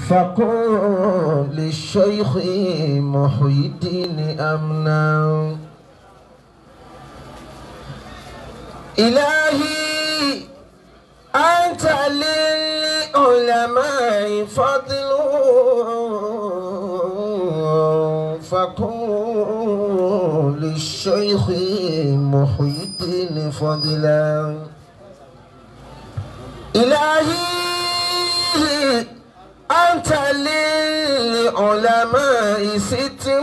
فقل للشيخ محي الدين أمنا إلهي أنت للعلماء فضل فقل للشيخ محي الدين فضلا إلهي أنت للعلماء ستر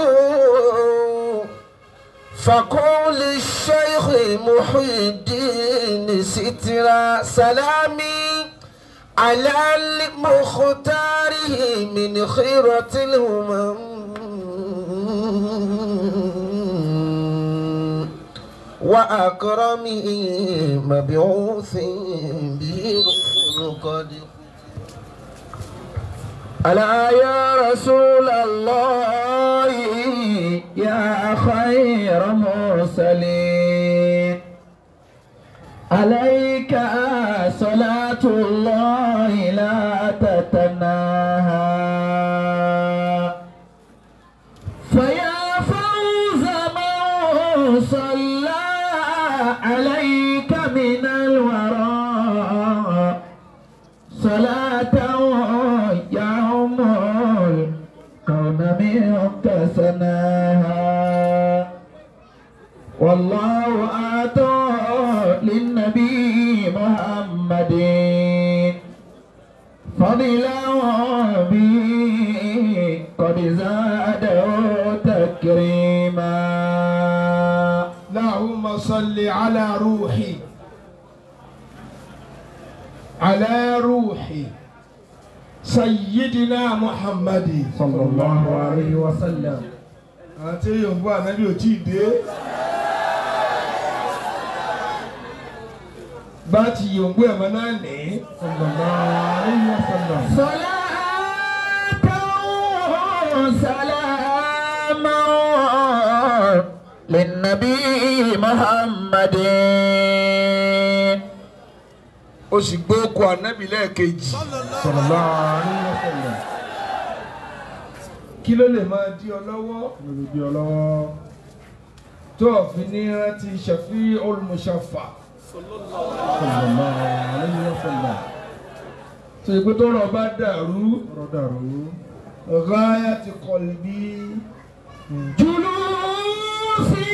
فقول الشيخ محي الدين سترا سلامي على المختاره من خيرة الهمم وأكرمه مبعوث به رسول قد ألا يا رسول الله يا خير مرسلين عليك صلاة الله لا تتناهى فيا فوز من صلى عليك من الورى صلاة يوم الكون منك سناها والله آتى للنبي محمد فضلا به قد زاده تكريما اللهم صل على روحي على روحي سيدنا محمد صلى الله عليه وسلم àti yòǹbó ànábì ò tí ì dé bá ti yòǹbó ẹ̀mọ́ náà ní صلى الله عليه وسلم صلاة سلاما للنبي محمد ó sì gbé oko ànábì lẹ́ẹ̀kejì صلى الله عليه وسلم kí ló lè máa di ọ lọ́wọ́ olùdí ọlọ́wọ́ tó o fi ní rántí ṣàfi olùmọ̀ṣàfà صلى الله عليه وسلم tó yẹ pé tó rọ̀ bá dàrú ọ̀rọ̀ dàrú. ghayati qalbi جلوسي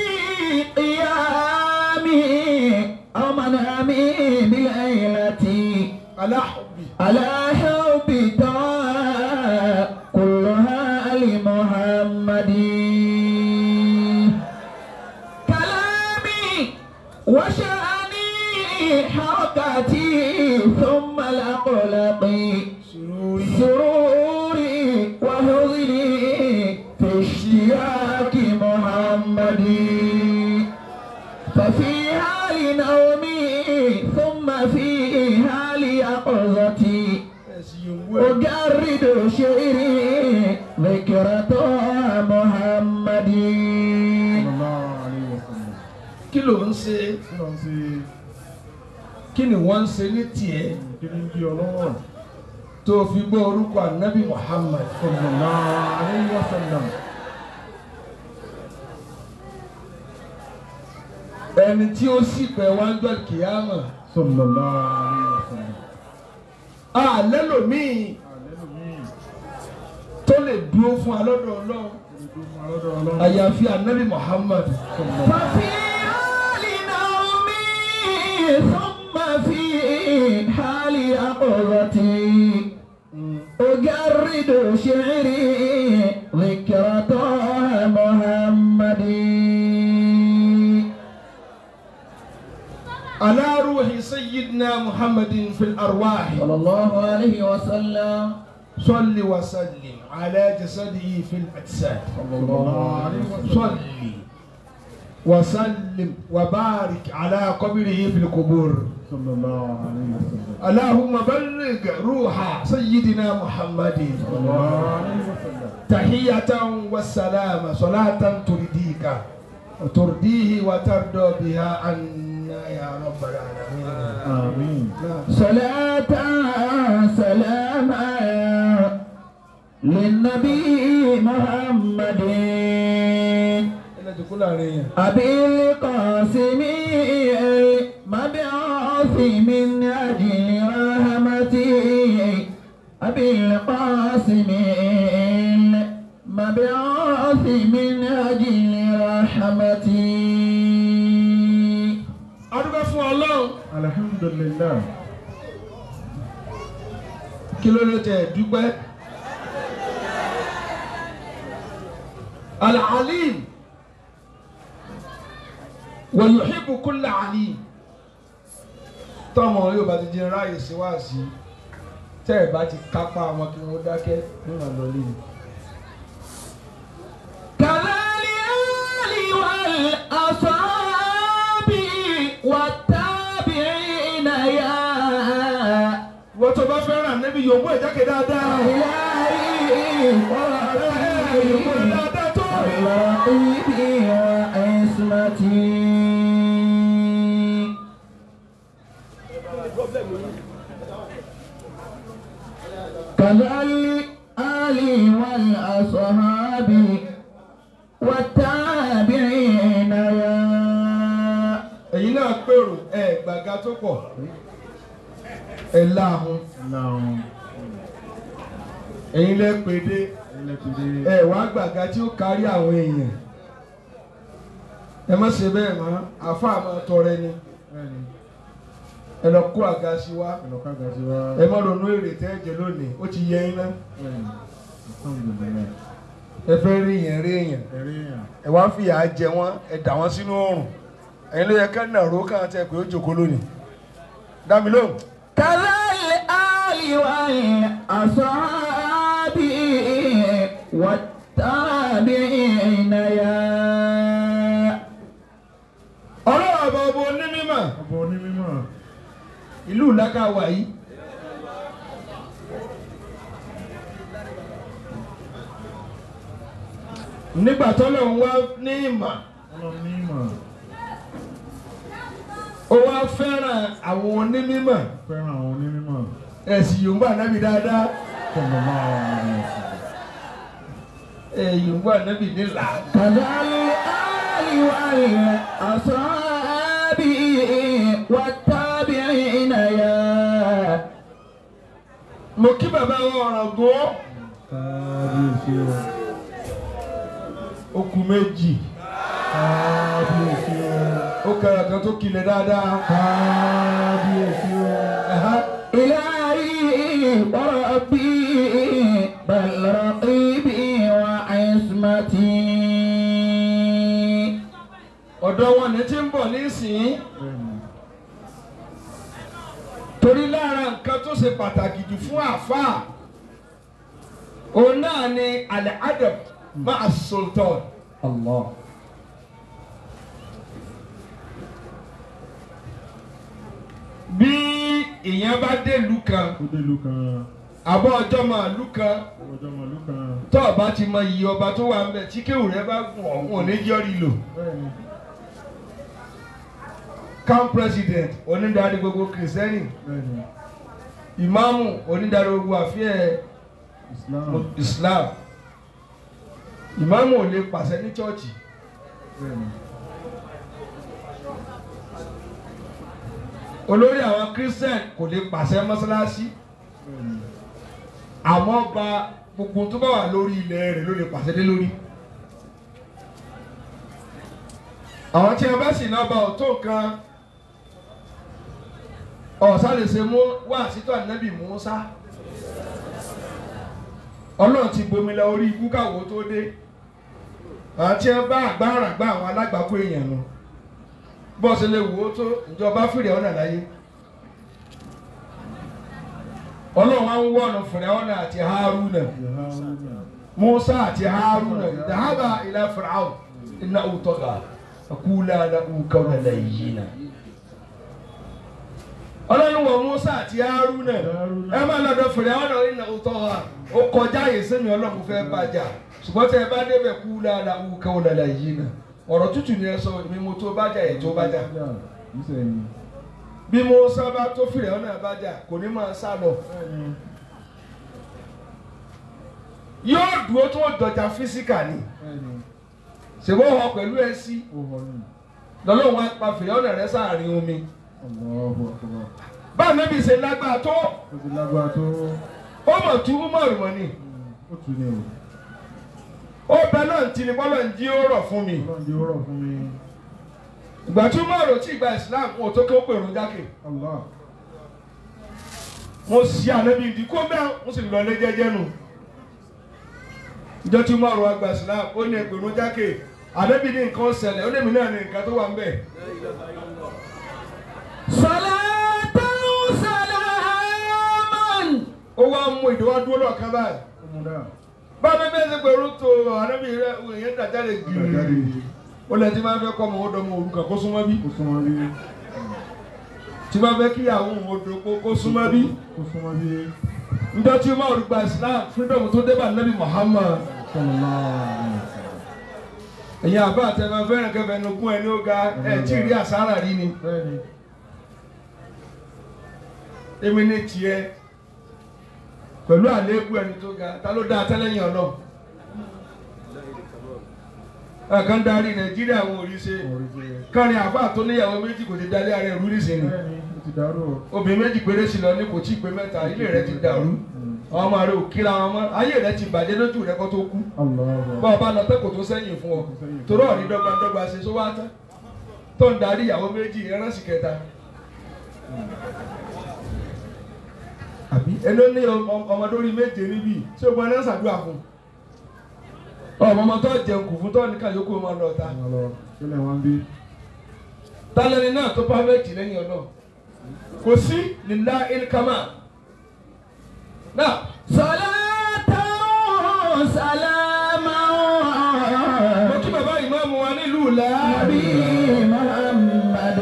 قيامي أو منامي بليلتي ala hubbi على حب دعاء كلها لمحمد كلامي وشأني حركتي ثم الأقلق sururi سروري وحزني في اشتياق محمد ففي حال نومي ثم في حال يقظتي ẹ̀sìn yòǹbó ẹ̀ أجرد شعري ذكرى محمد kí ló ń ṣe kí ni wọ́n ń ṣe ní tiẹ̀ tó o fi gbọ́ orúkọ ànábì Muhammad ẹni tí ó sì pẹ̀ wá ń jọ kìámà àlẹ́ lòmíì tó lè dúró fún alọ́dọ̀ ọlọ́run àyàfi ànábì Muhammad ففي حال نومي ثم في حال يقظتي أجرد شعري ذكرى طه محمد على روح سيدنا محمد في الأرواح صلى الله عليه وسلم صل وسلم على جسده في الأجساد صل وسلم وبارك على قبره في القبور اللهم بلغ روح سيدنا محمد تحية والسلام صلاة ترديك وترديه وترضى بها عنا يا رب العالمين نعم. صلاة سلاما للنبي محمد ẹnlẹ́ ti kú láàrin yẹn. أبي القاسم المبعوث من أجل رحمتي أبي القاسم المبعوث من أجل رحمتي adúgbò fún ọlọ́run alhamdulillah kí ló lè tẹ̀ dúpẹ́. alalim wa yuhibbu kulla alim tọmọ yóò bá ti di ráàyè síwáàsí tẹ́ ẹ̀ bá ti kápá wọn kí wọ́n dákẹ́ nínú àlọ́lé ni. كذلك والأصحاب والتابعين يا wọ́n tó bá fẹ́ràn níbi yòówù ẹ̀ jákè dáadáa. إلهي yòówù ẹ̀ dáadáa tó. رقيبي وعصمتي كذلك آلي والأصحاب والتابعين يا ẹ̀yin náà pèrò ẹ̀ gbàgà tó pọ̀ ẹ̀ láàmú Allahum ẹ̀yin lẹ́ pèdé ẹlẹ́kùnrin ẹ̀ wá gbàgà tí ó kárí àwọn èèyàn ẹ má ṣe bẹ́ẹ̀ mọ́ àfa máa tọrẹ ni bẹ́ẹ̀ni ẹ lọ kó àga sí wa ẹlọ́ka gàdí wa ẹ má ronú èrè tẹ́ ẹ jẹ lónìí ó ti yẹ iná bẹ́ẹ̀ni alhamdulillah ẹ fẹ́ rí èèyàn rí èèyàn ẹ̀rí yàn ẹ wá fìyà jẹ wọn ẹ dà wọn sínú oòrùn ẹ̀yin ló yẹ ká nàró kàn tẹ pé ó jòkó lónìí dá mi lóhùn. كذلك آل والأصحاب والتابعين يا ọlọ́run ọba ọba onímọ̀ ọba onímọ̀ ìlú ìlàkà wà yìí. nígbà tọ́lọ̀ ń wá ní ìmọ̀ ọlọ́run ní ìmọ̀ ó wá fẹ́ràn àwọn onímọ̀ fẹ́ràn àwọn onímọ̀ ẹ̀sìn yorùbá nábì dáadáa tọ̀nà máa wà ní ẹ̀sìn ẹ̀ yorùbá nábì nílà. كذلك آل والأصحاب والتابعين يا mo kí bàbá wọn ọ̀rọ̀ gbọ́ kábíyèsí o okùn méjì kábíyèsí o ó kẹrẹ kan tó kilẹ̀ dáadáa. kábíyèsí o Ẹ̀há. إلهي وربي بل رقيبي وعصمتي ọ̀dọ̀ wọn ní tí ń bọ̀ nísìnyí bẹ́ẹ̀ni torí lára nǹkan tó ṣe pàtàkì jù fún àáfàá òun náà ni alẹ́ adab máa sultan الله bí èèyàn bá dé ìlú kan ó dé ìlú kan àbọ̀ ọjọ́ máa ìlú kan ọjọ́ màlú kan tó o bá ti mọ iye ọba tó wà ń bẹ̀ tí kéwù rẹ bá gùn ọ̀hún ò ní jọ́rí lò bẹ́ẹ̀ni camp president onídàárí gbogbo kìrìsìtẹ́nì bẹ́ẹ̀ni ìmáàmù onídàárí gbogbo àfihàn Islam Islam ìmáàmù ò lè pàṣẹ ní chọ́ọ̀chì bẹ́ẹ̀ni olórí àwọn christian kò lè pàṣẹ mọ́sálásí bẹ́ẹ̀ni àmọ́ ọba gbogbo tó bá wà lórí ilẹ̀ rẹ̀ ló lè pàṣẹ lé lórí. àwọn tí a bá sì náà bá ọ̀tọ̀ kan ọ̀sá lè ṣe mú wá sítọ́ ànábì Mùsá ọlọ́run ti bomi la orí ikú káwọ́ tó dé àwọn tí a bá àgbára gbá àwọn alágbàkú èèyàn nù bọ́ọ̀sì lè wò ó tó ìjọba fìrì ọ̀nà láyé ọlọ́run á ń wọ̀nà fìrì ọ̀nà àti Haruna Yaharuna Musa àti Haruna dàhábà ilà Fir'aun iná òtọ́gà akúlà lahu qawlan layyina. ọlọ́run wọ Musa àti Haruna ẹ máa lọ́dọ̀ fìrì ọ̀nà iná òtọ́gà ó kọjá yìí sẹ́mi ọlọ́run fẹ́ bàjá ṣùgbọ́n tẹ́ ẹ bá débẹ̀ kúlà lahu qawlan layyina ọ̀rọ̀ tútù ni ẹ sọ mi mo tó bàjá yìí tó bàjá nísẹ̀yìn bí Musa bá tó fìrì ọ̀nà bàjá kò ní máa sá lọ bẹ́ẹ̀ni yóò dúró tó dọjà físíkà ni bẹ́ẹ̀ni ṣèwọ́ họ pẹ̀lú ẹ sí ó họ ní lọ́lọ́run wá pa fìyọ́nà rẹ sáàrin omi Allahu Akbar báà níbi ṣe lágbára tó ó ti lágbára tó ó mọ̀ tú mọ̀rù mọ̀ ni ó tún ní o ó bẹ náà ti ní bọ́lọ̀ ń jí ó rọ̀ fún mi ọlọ́run di ọ̀rọ̀ fún mi ìgbà tí mọ̀rù tí ìgbà Islam kò tó kí ó pèrò jákè Allah mo sì ànábi ìdí kó bẹ́ẹ̀ mo sì lọ lé jẹ́jẹ́ nù ìjọ tí mọ̀rù wa gba Islam ó ní pèrò jákè ànábi ní nǹkan ṣẹlẹ̀ ó ní èmi náà ní nǹkan tó wà ń bẹ̀ صلاة سلاما ó wá mú ìdíwọ́ dúró lọ́ọ̀kan báyìí ó mú dáa bá mi bẹ́ẹ̀ ṣe pèrò tó ànábi rẹ ìyẹn dàjáde ó gbà jáde gírì ó lẹ tí máa fẹ́ kọ́ ọmọ ó dọ́mọ òrukàn kó súnmọ́ bí kó súnmọ́ bí tí máa fẹ́ kíyàwó òun ó dòpó kó súnmọ́ bí kó súnmọ́ bí njọ tí mọ̀rù gba Islam freedom tó dé bá nàbí Muhammad sallallahu alaihi wasallam ẹ̀yin àbá àtẹ̀fẹ́ fẹ́ràn kẹfẹ́ nukún ẹni ó ga ẹ̀ tí ì rí àsárà rí ni bẹ́ẹ̀ni èmi ní tiẹ̀ pẹ̀lú àléébù ẹni tó ga ta ló dá atẹ́lẹ́yìn ọ̀nà ẹ̀kan darí Nàìjíríà wọn ò rí ṣe orí ṣe kárin àbá tó níyàwó méjì kò ti dalé ara ẹ̀rú nísìnyí bẹ́ẹ̀ni ó ti dàrú o obìnrin méjì péré sí lọ ní kò tí ì pé mẹ́ta ilé rẹ ti dàrú àwọn ọmọ rẹ ò kíra wọn mọ́ ayé rẹ ti bàjẹ́ lójú rẹ kó tó kú Allahu bá ọba lọ tẹ́kọ̀ọ́ tó sẹ́yìn fún ọ torí ọ̀rí dọ́gbandọ́gba ṣe sọ wá tán tó ń darí ìyàwó méjì ẹránsì kẹta. àbí ẹni ó ní ọmọ- ọmọdé orí méje níbí tí o gbọ́n ẹni ṣàdúrà fún ọmọ ọmọ tó jẹun kù fún tó ní káyọkù ọmọ lọ ta ọmọ lọ kílẹ̀ wọn bí tálẹ́ni náà tó pàfẹ́tì lẹ́yìn ọ̀nà kò sí lílá ilkama náà صلاة سلاما mo kí bàbá ìmáàmù wa nílùú làá. نبي محمد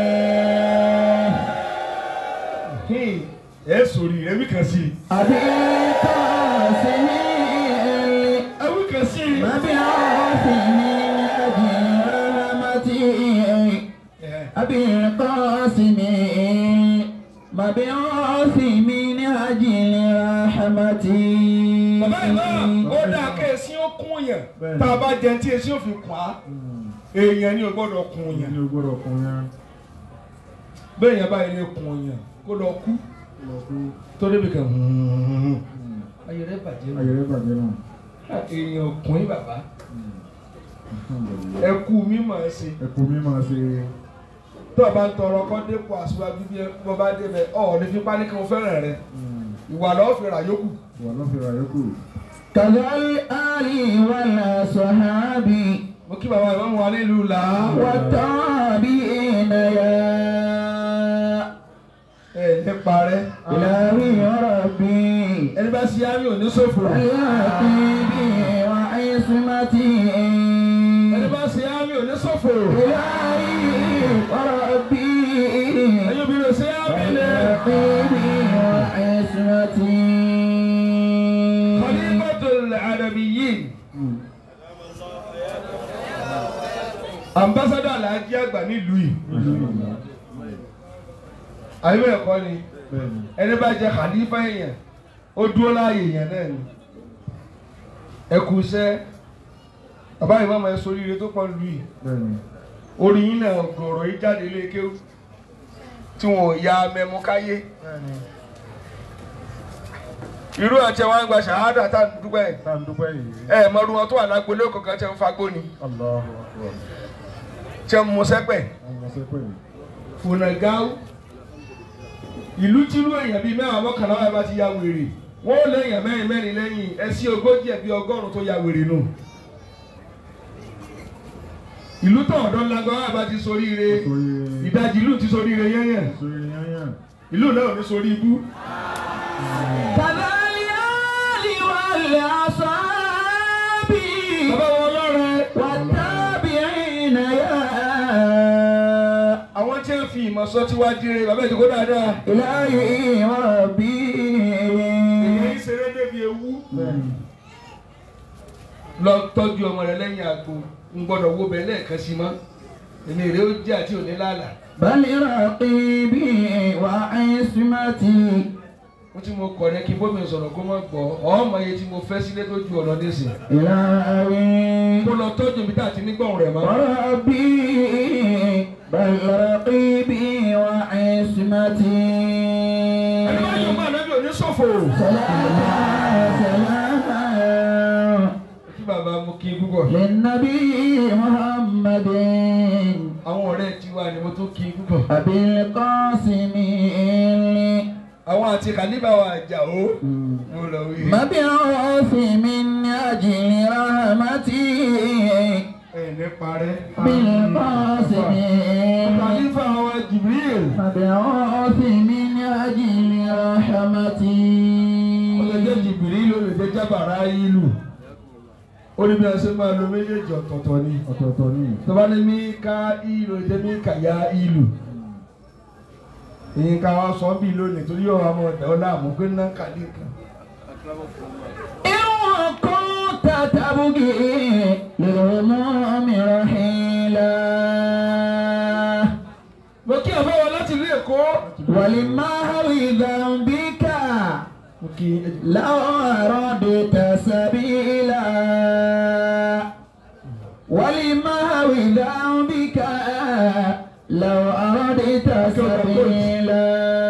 ẹ sòrí ẹ wí kan sí i. أبي قاسم ẹ wí kan sí i. مبعوث من أجل رحمتي أبي القاسم مبعوث من أجل رحمتي bàbá ìmáàmù ó dáa kẹ́ ẹ sí ó kún yàn Bẹ́ẹ̀ni. tá a bá jẹun tí esi ó fi kún á èèyàn ni ò gbọ́dọ̀ kún ìyẹn yàn ní o gbọ́dọ̀ kún yẹn bẹ́ẹ̀ yẹn báyìí lè kún yàn kó lọ kú lọ kú tó débi kan ayé rẹ bàjẹ́ ayé rẹ bàjẹ́ náà èèyàn kún yín bàbá Alhamdulillah. ẹ kú mímọ̀ ẹ ṣe ẹkùn mi máa ṣe tó o bá ń tọrọ kọ́ dépò aṣíwájú bí ẹ bọ́ bá débẹ̀ ọ̀ ní fipá ní kí mo fẹ́ràn rẹ ìwà lọ́ọ́ fi rà yókù. wà lọ́fẹ̀ẹ́ àyọkù كذا الآل والأصحاب mo kí bàbá ìmáàmù wa nílùú làá. والتابعين يا ẹ ní parẹ́. إلهي يا ربي ẹni bá ṣe àmì ò ní ṣòfò. حياتي بي وعصمتي ẹni bá ṣe àmì ò ní ṣòfò. إلهي وربي ẹ̀yin obìnrin ṣe àmì lẹ̀. حياتي وعصمتي Khalifatul Adamiyyin. ambassadọ alhaji àgbà nílùú yìí. àyẹ̀wò ẹ̀kọ́ ni bẹ́ẹ̀ni ẹni bá jẹ khalifa èèyàn ó dúró láàyè èèyàn náà ni. ẹ kú iṣẹ́ bàbá yìí máa sọ oríire tó pọ̀ lù yìí. bẹ́ẹ̀ni orí yín náà gọ̀ọ̀rọ̀ yìí jáde lé kéwù tí wọn ò ya mẹ́mú káyé. bẹ́ẹ̀ni irú àti àwọn àgbà ṣàhádà tá à ń dúpẹ́ ẹ̀. tá à ń dúpẹ́ yìí ẹ mọ̀rú wọn tó wà lágbolé kankan tí ń fagbó ni Allahu Akbar tí ń mu sẹ́pẹ̀ ọmọ sẹ́pẹ̀ yìí fúnàgáwó ìlú tí irú èèyàn bíi mẹ́wàá mọ́kànlá wà bá ti ya wèrè wọ́n ó lẹ́yìn mẹ́rin mẹ́rin lẹ́yìn ẹsí ogójì ẹ̀bí ọgọ́rùn-ún tó ya wèrè nù. ìlú tó ọ̀dọ́ ńlágbá wà bá ti soríire sórí ìdajì ìlú ti soríire yẹ́yẹ́ sórí yányàn ìlú náà ò ní sorí ibú. كذا الآل والأصحاب bàbá wọn lọ́rẹ̀ والتابعين يا àwọn tí ń fi ìmọ̀ sọ tí wàá dire bàbá ìdíkó dáadáa. إلهي وربي èyí ṣeré débi ewu. bẹ́ẹ̀ni lọ tọ́jú ọmọ rẹ lẹ́yìn àgbo ń gbọ́dọ̀ wo bẹ́ẹ̀ lẹ́ẹ̀kan sí mọ́ èmi rè ó jẹ́ àti òní lálà. بل رقيبي وعصمتي mo tí mo kọ̀ ní kí bómi sọ̀rọ̀ kó má gbọ́ ọmọ iye tí mo fẹ́ sílé tó ju ọ̀nà nísìn إلهي kó lọ tọ́jú mi tá àti nígbọ̀n rẹ̀ mọ́. وربي بل رقيبي وعصمتي ẹni bá yọ̀ mọ́ ànábì òní ṣòfò. سلام سلام kí bàbá mo kí púpọ̀. للنبي محمد àwọn ọ̀rẹ́ tiwa ni mo tún kí púpọ̀. أبي القاسم àwọn àti kàlíbà wa àjà ó. mo lọ wí. مبعوث من أجل رحمتي ẹ̀ ní parẹ́. بالقاسم kàlífà wa Jibril. مبعوث من أجل رحمتي ó lè jẹ́ Jibril ló lè jẹ́ jábàrá ìlú. ó ní bí a ṣe máa lo méjèèjì ọ̀tọ̀ọ̀tọ̀ ni. ọ̀tọ̀ọ̀tọ̀ ni. tó bá ní mí ká ìlú jẹ́ mí kà yá ìlú. èyí ká wá sọ bí lónìí torí ọ̀rọ̀ àmọ́ ọ̀dà ọ̀la àmọ́ pé ná kàlí kan. إن كنت تبغي للهموم رحيلا mo kí ọ̀fẹ́ wọn láti ilé Èkó. ولمهو ذنبك mo kí لو أردت سبيلا ولمهو ذنبك لو أردت سبيلا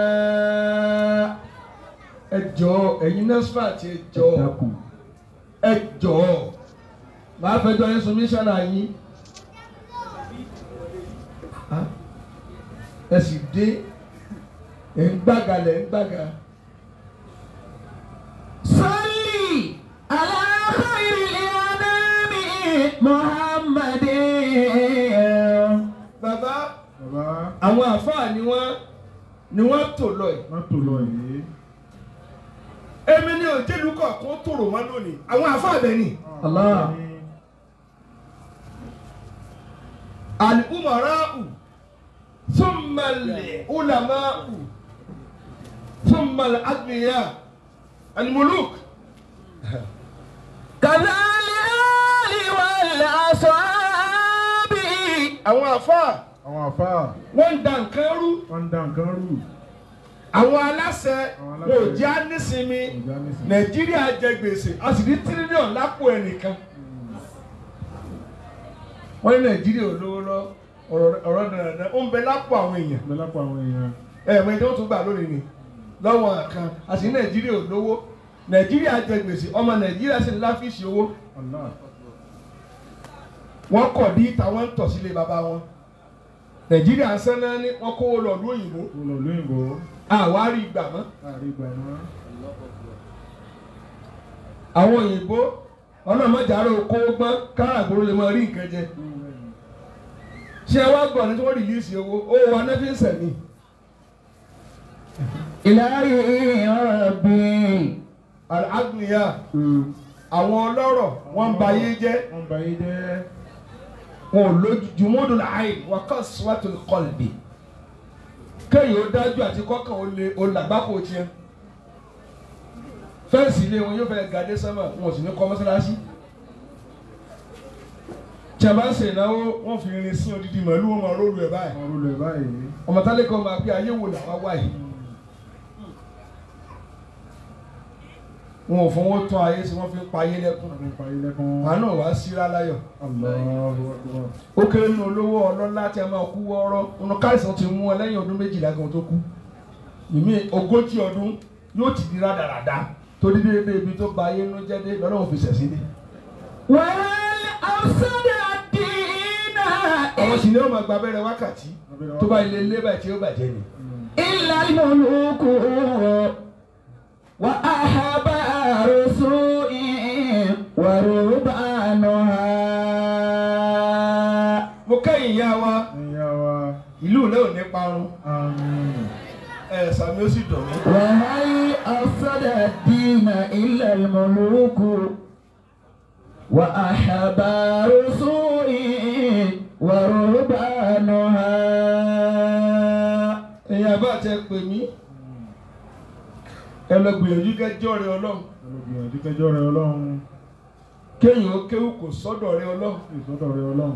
ẹ jọ̀ọ́ ẹ̀yin NASFAT ẹ jọ̀ọ́ dákun. ẹ jọ̀ọ́ màá fẹjọ́ yín sùn mí sára yín Ah, ẹ sì dé ẹ ń gbága lẹ ń gbága صلي على خير الأنام محمد bàbá bàbá àwọn àfáà ni wọ́n ni wọ́n tò lọ yìí má tò lọ yìí. èmi ni òjèlú kọ̀ọ̀kan tòrò wọn lónìí àwọn àfáà bẹ̀ ni Allah. al-umara'u thumma al-ulama'u thumma al-aghniya al-muluk. كذا الآل والأصحاب àwọn àfáà àwọn àfáà wọ́n ń da nǹkan rú wọ́n ń dá nǹkan rú. àwọn aláṣẹ Àwọn wọn aláṣẹ. ò jẹ́ ànísinmi Ọ̀gá nísìnyí. nàìjíríà jẹ gbèsè a sì ní tírílíọ̀nù lápò ẹnìkan wọ́n ní nàìjíríà ò lówó lọ ọ̀rọ̀ ọ̀rọ̀ dandan ó ń bẹ lápò àwọn èèyàn Bẹ́ẹ̀ lápò àwọn èèyàn. ẹ̀ẹ̀mọ ìdánwò tó gbà lónìí ni lọ́wọ́ kan a sì ní nàìjíríà ò lówó nàìjíríà jẹ gbèsè ọmọ nàìjíríà sì ní láfíìsì owó Allah. wọ́n kọ̀ dí tàwọn ń tọ̀ sílé bàbá wọn nàìjíríà ń sẹ́nà ní wọ́n kówó lọ lóyìnbó Mo lọ lóyìnbó. àwárí ìgbà mọ́ Láàrin ìgbà náà. àwọn òyìnbó ọlọ́mọdéjàrá oko gbọ́n káràgbóró lè máa rí nǹkan jẹ ṣé ẹ wá gbọ́ ní tí wọ́n rìlíìsì owó owó wa náà fi ń sẹ̀mí إلهي ربي àgbìyà àwọn ọlọ́rọ̀ wọ́n ń ba ayé jẹ́ Wọ́n bá yé jẹ́. wọn ò lójú jùmọ́dún láàyè wọ́n kọ́ síwájú kọ́lbì kéèyàn ó dájú àti kọ́kàn ó lè ó làgbákò tiẹ̀ fẹ́ǹsì ilé wọn yóò fẹ́ gàdé sẹ́mà wọn ò sì ní kọ́ mọ́sálásí tí a bá ń ṣe ìnáwó wọn fi irin sí odidi màálù wọn máa rólu ẹ̀ báyìí Wọ́n rúlẹ̀ báyìí. ọmọ tálẹ́kọ̀ọ́ máa pé ayé wò làwa wà yìí wọn ò fọwọ́ tán ayé sí wọ́n fi ń pa ayé lẹ́kùn Wọ́n fi ń parí lẹ́kùn. àánú wàá síra láyọ̀ Allahu Akbar. ó kéré nínú olówó ọlọ́lá tí a máa kú wọ́ọ́rọ́ nínú káìsàn ti mú ọ lẹ́yìn ọdún méjìlá gan tó kú ìmí ogójì ọdún yóò ti di rádaràda torí déédéé ibi tó ba ayé inú jẹ́ dé lọ́dọ̀ òfin ṣẹ̀sí dé. وهل أفسد الدين àwọn sì ni ó máa gba abẹ́rẹ́ wákàtí tó bá ilé ilé báyìí tí ó bàjẹ́ ni. إلا الملوك وأحبار سوء ورهبانها mo kẹ́yìn ìyá wa Ẹ̀yà wa. ìlú ilé ò ní parun Àmín. ẹ̀ sàmì ó sì dùn mí. وهل أفسد الدين إلا الملوك وأحبار سوء ورهبانها ẹ̀yin àbá àti ẹ pè mí ẹ lọ gbìyànjú kẹjọ rẹ ọlọ́run Olùgbìyànjú kẹjọ rẹ Ọlọ́run. kéèyàn ó kéwù kò sọ́dọ̀ rẹ ọlọ́run Ìsọ́dọ̀ rẹ Ọlọ́run.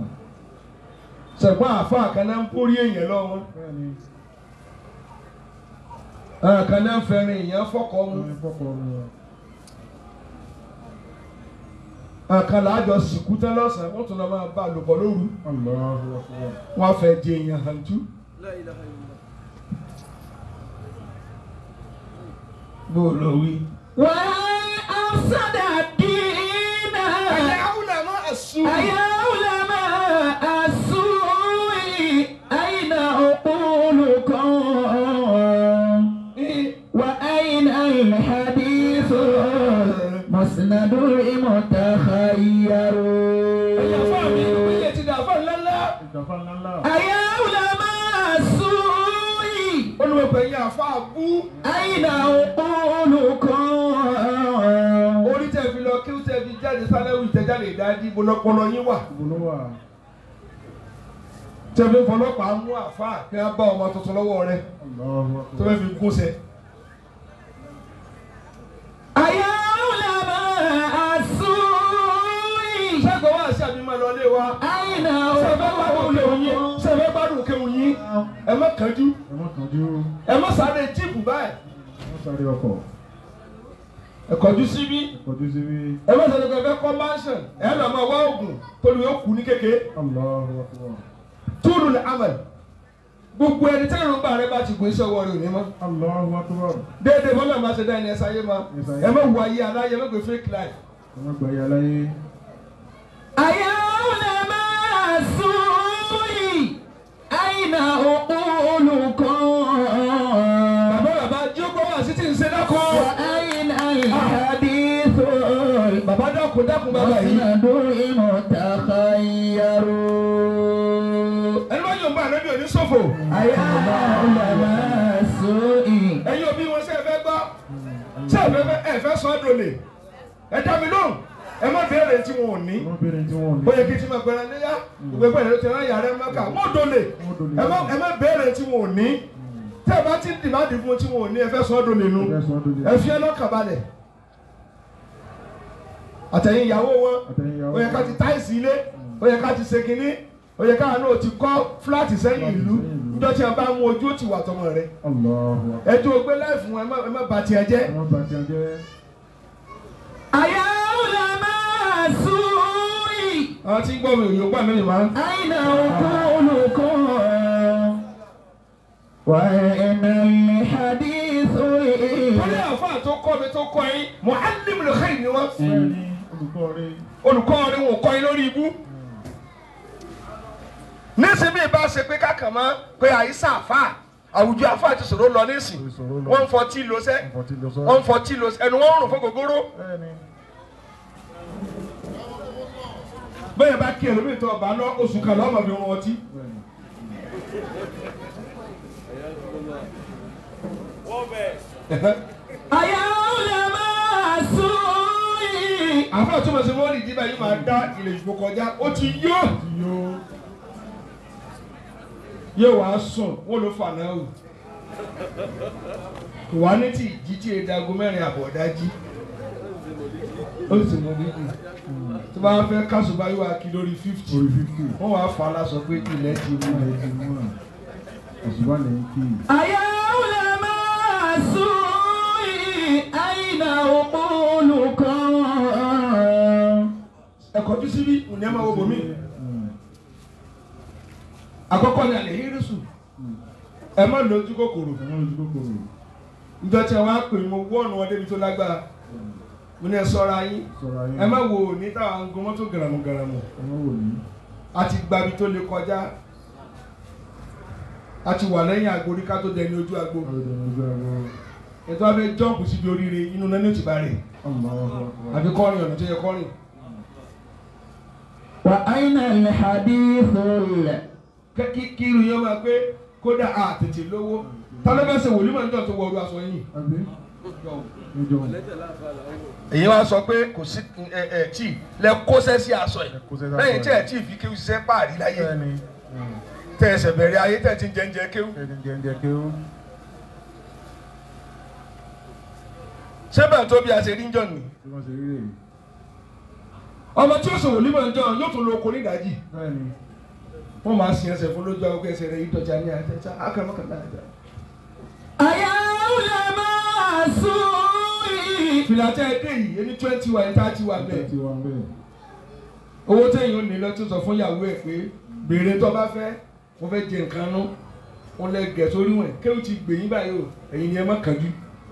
sẹ̀gbọ́n àfa àkànná ń pórí èèyàn lọ́wọ́ Bẹ́ẹ̀ni. kan náà fẹ́ràn èèyàn fọ́kọ mu Ní fọ́kọ̀ mu. kan làájọ sìnkú tán lọ́sàn-án wọ́n tún lọ máa bá a lò pọ̀ lóru Allahu akbar. wọ́n á fẹ́ di èèyàn hàntú. bó o lọ wí. وهل أفسد الدين àyàwùlà máa àsùn. أيا علماء السوء أين عقولكم وأين الحديث مسند المتخير ẹ̀yà fún mi ìpínlẹ̀ ti dà fún ńláńlá. Ìjàfá ńláńlá. أيا علماء السوء olùwẹ̀pẹ̀ yẹn àfa àbú. أين عقولكم orí tẹ̀ fi lọ kí ó tẹ̀ fi jáde sálẹ́wì ìtẹ̀jáde ìdájí bọ́lọ́pọ́lọ́ yín wà. Ìbò ló wà. tẹ̀ fi fọlọ́pàá mú àfa kí wọ́n bá ọmọ tuntun lọ́wọ́ rẹ̀ Allahu tó akbar. fẹ́ fi gún sẹ́. أيا علماء السوء sẹ́gbọ̀n wá sí àbí máa lọ ilé wa. أين sẹ́fẹ́ gbádùn kéwù yín عقولكم sẹ́fẹ́ gbádùn kéwù yín ẹ má kánjú Ẹ má kánjú. ẹ má sáré jíìpù báyìí Ẹ má sáré ọkọ̀. ẹ kọjú síbí Kọjú sí bí. ẹ má sáré pé ẹ fẹ́ kọ́ mansion ẹ lọ máa wá oògùn torí yóò kú ní kékeré Allahu akbar. túlù ní amal gbogbo ẹni tí ìrùbá rẹ bá ti gbé iṣẹ́ ọwọ́ rẹ ò ní mọ́ Allahu akbar. déédéé bọ́lá máa ṣe dá ẹni ẹ̀sà ayé ma Yes, ayé. ẹ má wọ ayé aláyé ẹ má gbé fake life Ẹ má gbà yà láyé. أيا علماء السوء أين عقولكم bàbá bàbá jókòó wá sí ti ń ṣe dákọ́ وأين الحديث bàbá dákun dákun bàbá yìí مسند المتخير ẹni bá yóò bá ànábì òní ṣòfò أيا علماء السوء ẹ̀yin òbí wọn ṣe é fẹ́ gbọ́ ṣé ẹ fẹ́ ẹ fẹ́ sọ ọ́ dòlè ẹ dá mi lóhùn ẹ má béèrè tí wọn ò ní. Wọ́n béèrè tí wọ́n ò ní. ó yẹ kí tí ma gbẹrẹ léyà gbogbo ẹgbẹ́ ìlú ti rán yàrá mẹ́ka wọ́n dole Wọ́n dole. ẹ má ẹ má béèrè tí wọn ò ní tẹ́ ẹ bá ti dìbàdì fún tí wọn ò ní ẹ fẹ́ sọ ọ́ dole nu Ẹ fẹ́ sọ ọ́ dole. ẹ fi ẹ lọ́kàn balẹ̀ àtẹ̀yìn ìyàwó wọn Àtẹ̀yìn ìyàwó ó yẹ ká ti táìsì ilé ó yẹ ká ti ṣe kínní ó yẹ ká náà ti kọ́ fúláàtì sẹ́yìn ìlú níjọ́ tí a bá mú ojú ó ti wà tọmọ rẹ Allahu akbar. ẹ tó o gbé láìfún wọn ẹ má ẹ má bà tiẹ̀ jẹ́ Ẹ má bà tiẹ̀ jẹ́. أيا علماء السوء àwọn tí ń gbọ́ mi ò yóò gbà mí nìyẹn máa ń. أين عقولكم وأين الحديث wọ́n ní àfáà tó kọ́ mi tó kọ́ yín mu'allimul khair ni wọ́n. Bẹ́ẹ̀ni olùkọ́ rẹ̀. olùkọ́ ni wọn kọ́ yín lórí ibú. nísìnyí bá ṣe pé kákan mọ́ pé àyíṣà àfà àwùjọ àfà ti sọ̀rọ̀ lọ nísìn Ìṣòro lọ. wọ́n ń fọtí lọ sẹ́ Ọ̀pọ̀ tí lọ sọ. wọ́n ń fọtí lọ sẹ́ ẹnu wọn ń rùn fún gògóró. Bẹ́ẹ̀ni. bẹ́ẹ̀ bá kí ẹlòmíì tó ọba lọ oṣù kan lọ́mọ fi wọn ọtí. Bẹ́ẹ̀ni. أيا علماء السوء àfà tó mọ̀ sí wọ́n rí ìdíbà yìí máa dá ilẹ̀ ìṣòro kọjá ó ti yó Ti yó. yóò wá sùn wọ́n ló fà náà wò. kò wá ní tí ìjí tí èdè aago mẹ́rin àbọ̀ dájí ó sì mọ níbi tó bá fẹ́ kásùbá yóò wá kí lórí fífítì Orí fífì. wọ́n wá fà á lásọ pé ilẹ̀ ti mú Wọ́n lè ti mú ẹ̀. Òṣùwà lè ń kí. أيا علماء السوء أين عقولكم ẹ̀kọ́ tó síbí òní ẹ̀ máa wo bòmí Mm. àkọ́kọ́ ni àlẹ́ hírísù ẹ má lójú kòkòrò Ẹ má lójú kòkòrò. ìjọ tí wọ́n á pè mo wọ́ọ̀nù wọn débi tó lágbára mo ní ẹ sọ́ra yín Sọ̀rọ̀ ayé. ẹ má wo ní táwọn ń gun mọ́tò gàràmù gàràmù Ẹ má wò ní. a ti gbabi tó lè kọjá a ti wà lẹ́yìn àgbo rí ká tó dẹni ojú àgbo Ọ̀rọ̀ ìdẹ̀rẹ̀ ojú ẹ̀rọ. ètò abẹ́ jọ́ǹpù síbi oríire inú náà ní òtí bá rẹ̀ Allahu akbar. àbí kọ́rin ọ̀nà tó yẹ kọ́rin وأين الحديث ال- Kẹ́- kí kí irun yẹn máa pé kódà a tètè lówó tálẹ́bẹ̀sẹ̀ wòlíì máa ń jọ tó wọ ọdún aṣọ yìí. Àbí? Níjọ́. èyí wá sọ pé kò sí ẹ ẹ tí lẹ kóṣẹ́ sí aṣọ yìí Kó sẹ́sà lẹ́yìn tí sọ ẹ tí fi kéwù ṣiṣẹ́ páàrí láyé Bẹ́ẹ̀ni. tẹ ẹsẹ̀ bẹ̀rẹ̀ ayé tẹ̀ ti ń jẹ́njẹ́ kéwù. Ẹni jẹ́njẹ́ kí ó. sẹ́bẹ̀ tó bí a ṣe rí ń jọ nì. Tí wọ́n ṣe rí rèé. ọmọ tí ó sọ wòlíì máa ń jọ yóò tún lo oko ní ìdájì Bẹ́ẹ̀ni. wọ́n máa sin ẹsẹ̀ fún lójú àwọn ẹsẹ̀ rẹ̀ yìí dọ̀jà ní àjẹsà akẹ́mọ́kànlá àjà. أيا علماء السوء fìlà tẹ́ ẹ dé yìí ẹni twenty wa ẹni thirty wa bẹ́ẹ̀ Tí wọ́n bẹ́ẹ̀. owó tẹ̀yìn ò ní lọ tó sọ fún ìyàwó ẹ̀ pé béèrè tó bá fẹ́ mo fẹ́ jẹ nǹkan nú wọn lẹ gẹ̀ sórí wọn kéwù ti gbè yín báyìí o ẹ̀yin ni ẹ má kánjú.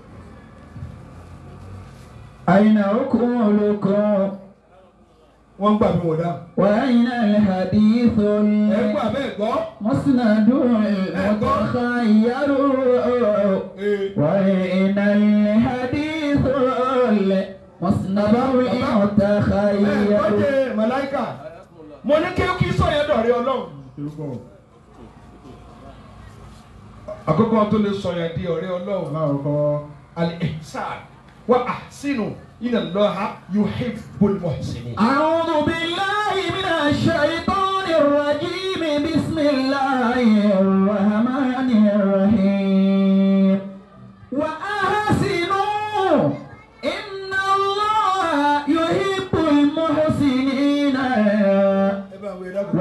أين عقولكم wọ́n ń gbà mí wọ̀ dáhùn. وأين الحديث ẹ gbọ́ àbẹ́ ẹ̀ gbọ́. المسند المتخير Ee, وأين الحديث المسند ẹ gbọ́ المتخير jẹ́ màláìkà mo ní kí kí sọ yẹn dọ̀rẹ́ ọlọ́run. Tí ó pọ̀. àkókò tó lè sọ yẹn di ọ̀rẹ́ ọlọ́run. Láàkọ́. al-ihsan wa ahsinu inna Allaha yuhibbul muhsinin. أعوذ بالله من الشيطان الرجيم بسم الله الرحمن الرحيم وأحسنوا إن الله يحب المحسنين ẹ bá wẹ̀ dákun.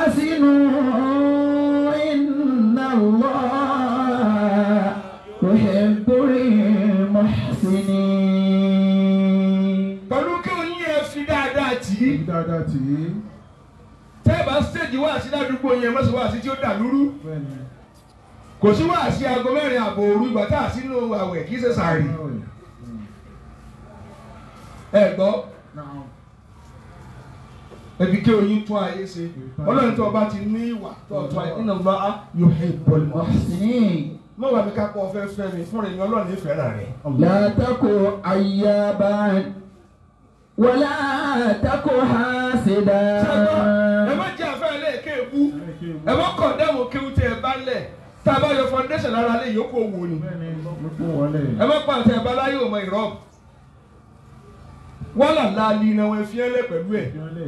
وأحسنوا إن الله يحب المحسنين pẹ̀lú kí o yín ẹ fi dáadáa tì í. Ibi dáadáa tì í. tẹ́ ẹ bá stéèjì wá sí ládùúgbò yẹn mọ́sí wá sí tí ó dà lúrú. Bẹ́ẹ̀ni. kò sí wá sí aago mẹ́rin àbọ̀ òru ìgbà tá a sínú àwẹ̀ kì í ṣe sàárì. ẹ gbọ́ Náà. ẹbí kí oyin tún ayé ṣe ọlọ́run tó o bá ti ní ìwà tó o tún ayé inna Allaha yuhibbul muhsinin. محسنين mọ̀ wá mi ká pọ̀ fẹ́ fẹ́ mi fún ìyẹn ọlọ́run nífẹ̀ẹ́ rà rẹ̀. لا تكن عيابا ولا تكن حاسدا ẹ má jẹ́ àfẹ́ ilé kéèkú ẹ má kọ̀ dẹ́mu kéwú tẹ ẹ bá lẹ̀ tá a bá yọ foundation lára lé yòókù owó ni Bẹ́ẹ̀ni. Ló kún wọlé. ẹ má pa àtẹ ẹ bá láyé òmò ìrọ́ wọ́n là láàlì iná wọn fi ẹ́ lẹ̀ pẹ̀lú ẹ̀ Ìfìyànlẹ̀.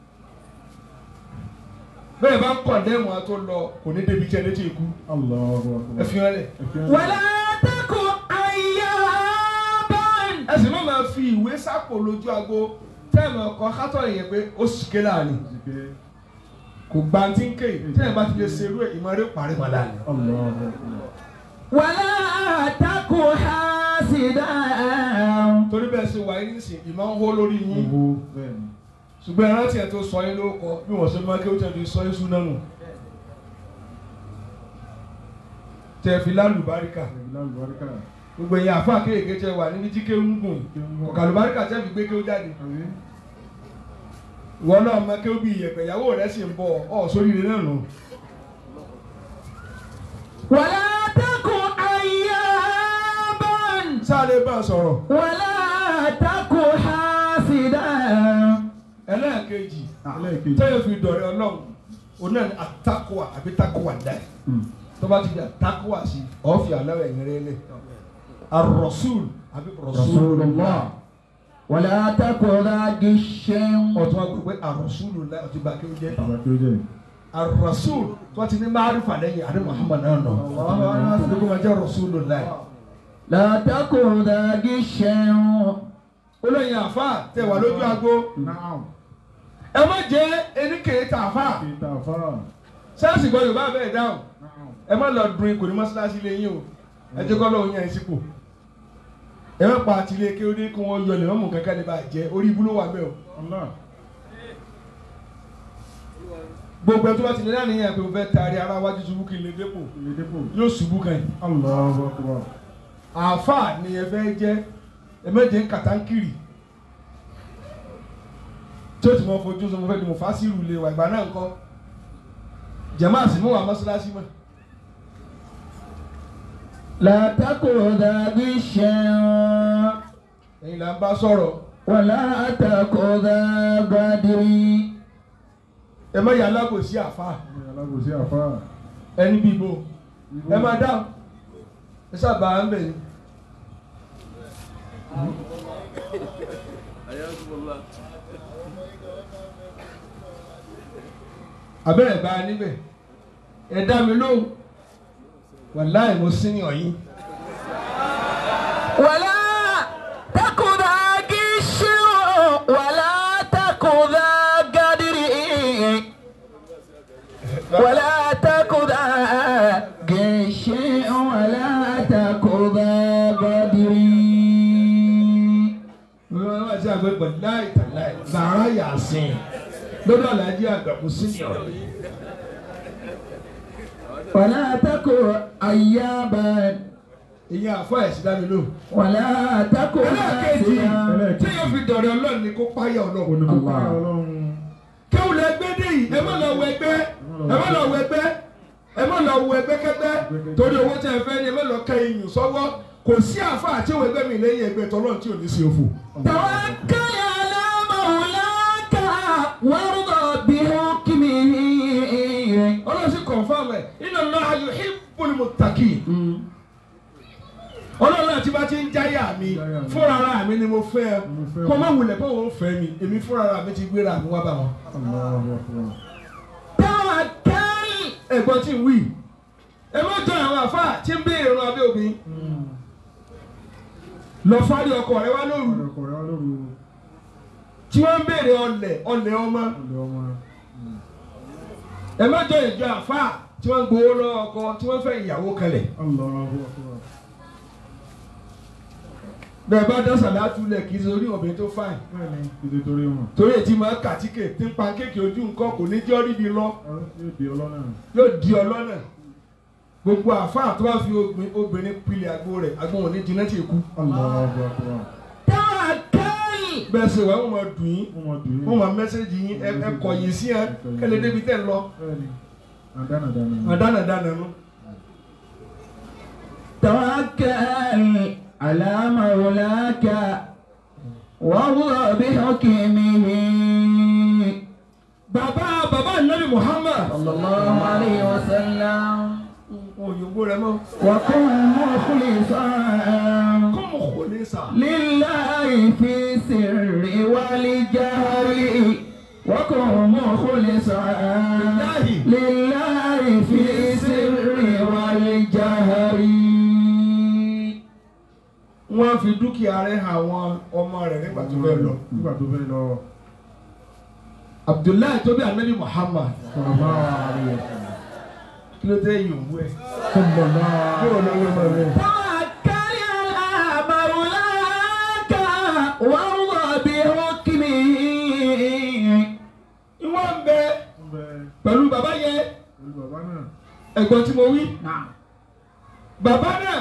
bẹ́ẹ̀ bá kọ̀ dẹ́mu àtó lọ kò ní débi jẹ́ létí ikú Allahu ẹ Akbar. fi ẹ́ lẹ̀ Ìfìyànlẹ̀. ولا تكن عيابا ẹ sì má máa fi ìwé sápò lójú ago tẹ́ẹ̀mù ọkọ̀ kátó yẹn pé ó sì ké láàrin Ìsìké. kò gbantí ń ké tẹ́ẹ̀ bá ti lè ṣerú ẹ̀ ìmọ̀rẹ́ parí mọ́ láàrin. Allahu Akbar. ولا تكن حاسدا torí bẹ́ẹ̀ ṣe wà yín nísìn ìmọ̀ ń hó lórí yín Owó. Bẹ́ẹ̀ni. ṣùgbọ́n ẹran tiẹ̀ tó sọ yín ló kọ bí wọ́n ṣe máa kí ó tẹ̀ fi sọ yín sún náà nù. tẹ̀ fi lálùbáríkà Ìbílá àlùbáríkà. gbogbo ẹ̀yin àfa kéèké tẹ wà níbi tí kéwù ń gùn ọ̀kà àlùbáríkà tẹ̀ fi gbé kéwù jáde. Àbí? ìwọ náà mọ kéwù bí iyẹ̀pẹ̀ ìyàwó rẹ̀ sì ń bọ̀ ọ̀ sórí ilé náà nù. ولا تكن عيابا sáré bá a sọ̀rọ̀ ولا تكن حاسدا ẹlẹ́ẹ̀kejì Ẹlẹ́ẹ̀kejì. tẹ́yọ̀ fi dọ̀rẹ́ ọlọ́run òun náà ni àtakùwà àbí takùwà dá ẹ̀. Hmm. tó bá ti di àtakùwà sí ọ̀fì aláwọ̀ ẹ̀yìn rẹ̀ lẹ̀ arọ̀sùl àbí رسول rọ̀sùl الله ولا تكن ذا غش ọ̀tún agbègbè arọ̀sùlù láì ọtí bá kéwù jẹ́ Bàbá kí ó jẹ́. arọ̀sùl tó ti ní máàrífà lẹ́yìn àdé muhammad náà nọ ọ̀hún máa jẹ́ rọ̀sùlù láì. لا تكن ذا غش olóyin àfa tẹ wà lójú ago Náà. ẹ má jẹ́ eníkèé tà àfa Kí ta fara. sẹ́ẹ̀sì gbọ́ yorùbá bẹ́ẹ̀ dáhùn Náà. ẹ má lọ dùn ikùn ní mọ́ṣáláṣí lé yín o ẹ jẹ́ kọ́ lọ́wọ́ yẹn ẹ sípò ẹ má pa àtìlẹ́ kí ó dé kí wọ́n yọ lè mọ́mù kankan lè bá jẹ́ orí ibú ló wà bẹ́ẹ̀ o Allah. gbogbo ẹ tó bá ti lè láàrin yẹn pé o fẹ́ taari ara wájú ṣubú kí n lè dépò Ilé dépò. yóò ṣubú kan yìí Allahu Akbar. àáfàá ni ẹ fẹ́ jẹ́ ẹ méje ń kàtàǹkìrì tí ó ti mọ fojú sọ mo fẹ́ di mo fásirù lè wà ìgbà náà ńkọ́ jẹ̀má àsìmú wa mọ́ṣáláṣí mọ́ لا تكن ذا غش ẹ̀yin là ń bá sọ̀rọ̀ ولا تكن ذا غدر ẹ má yà alábòsí àáfàá Ọmọ ìyá alábòsí àfáà. ẹni bí ibo Ibo. ẹ máa dáhùn ẹ sábà ń bẹ̀ ni. abẹ́rẹ́ bá a níbẹ̀ ẹ dá mi lóhùn wàláì mo sí ní ọ̀yìn. ولا تكن ذا غش ولا تكن ذا غدر ولا تكن ذا غش ولا تكن ذا sí àgbẹ̀gbẹ̀ láì tàláì zàrà yàsìn lọ́dọ̀ alájí àgbàkú senior. ولا تكن أيابا ìyẹn àfọ ẹ̀sìn dá mi lò. ولا تكن ẹlẹ́ẹ̀kejì ناسيا tí yóò fi dọ̀rẹ́ ọlọ́run ni kó páyà ọlọ́run. onímọ̀pá ọlọ́run kéwù lẹ gbé dé yìí ẹ má lọ wọ ẹgbẹ́ ẹ má lọ wọ ẹgbẹ́ ẹ má lọ wọ ẹgbẹ́ kẹgbẹ́ torí owó tẹ ẹ fẹ́ ni ẹ má lọ kẹ iyùn sọ́wọ́ kò sí àfa àti ìwé ẹgbẹ́ mi lẹ́yìn ẹgbẹ́ tọ́lọ́run tí ò ní sí òfò. توكل على مولاك وارضى بحكمه ọlọ́run sì kọ̀nfàmù ẹ̀ inna Allaha yuhibbul muttaqin. ọlọ́run náà tí bá ti ń jáyà mi fúnra ara mi ni mo fẹ́ ẹ kó má wulẹ̀ pé òun fẹ́ mi èmi fúnra ara mi ti gbéra mi wá bá wọn. Allahu Akbar. توكل ẹ̀gbọ́n tí ń wí ẹ má jọ àwọn àfa tí ń béèrè ọ̀run abẹ́ obìnrin lọ fárí ọkọ rẹ wá lóru ọkọ̀ rẹ̀ wá lóru tí wọ́n ń béèrè ọlẹ̀ ọlẹ̀ ọmọ ọ̀lẹ́ ọmọ ẹ má jọ ìjọ àfa tí wọ́n ń gbowó lọ́wọ́ ọkọ tí wọ́n fẹ́ ìyàwó kalẹ̀ Allahu Akbar. bẹ́ẹ̀ bá dá sàlátù lẹ̀ kì í ṣe orí obìnrin tó fáìn bẹ́ẹ̀ni títí torí wọn torí ètí máa kàtíkè tí ń pa kéèkì ojú nǹkan kò ní jọ́ ríbi lọ yóò di ọlọ́nà yóò di ọlọ́nà gbogbo àfáà tó bá fi obìnrin- obìnrin pilẹ̀ àgbo rẹ̀ àgbo wọn ní jiná tí èkú Allahu Akbar. توكل bẹ́ẹ̀ ṣe wà wọ́n máa dùn yín wọ́n máa dùn yín wọ́n máa mẹ́sẹ̀gì yín ẹ ẹ kọ̀yìn sí ẹ kẹ́lẹ́ débi tẹ́ ń lọ bẹ́ẹ̀ni àdánàdánà ni. àdánàdánà nù. توكل على مولاك وارضى بحكمه bàbá bàbá nàbì Muhammad صلى الله عليه وسلم òyìnbó rẹ mọ́ وكن مخلصا kó mo kò ní sà. لله في السر والجهر وكن مخلصا لله في السر والجهر wọ́n fi dúkìá rẹ̀ hàn àwọn ọmọ rẹ̀ nígbà tó fẹ́ lọ. nígbà tó fẹ́ lọ Abdullahi tó bí anabi Muhammad sallallahu alaihi wasallam. kí ló dé yòówù ẹ̀. sallallahu kí ló lọ́wọ́ mọ́ rẹ̀. توكل على مولاك وارضى بحكمه ìwọ́n ń bẹ ń bẹ pẹ̀lú bàbá yẹn pẹ̀lú bàbá náà ẹ̀gbọ́n tí mo wí. نعم bàbá náà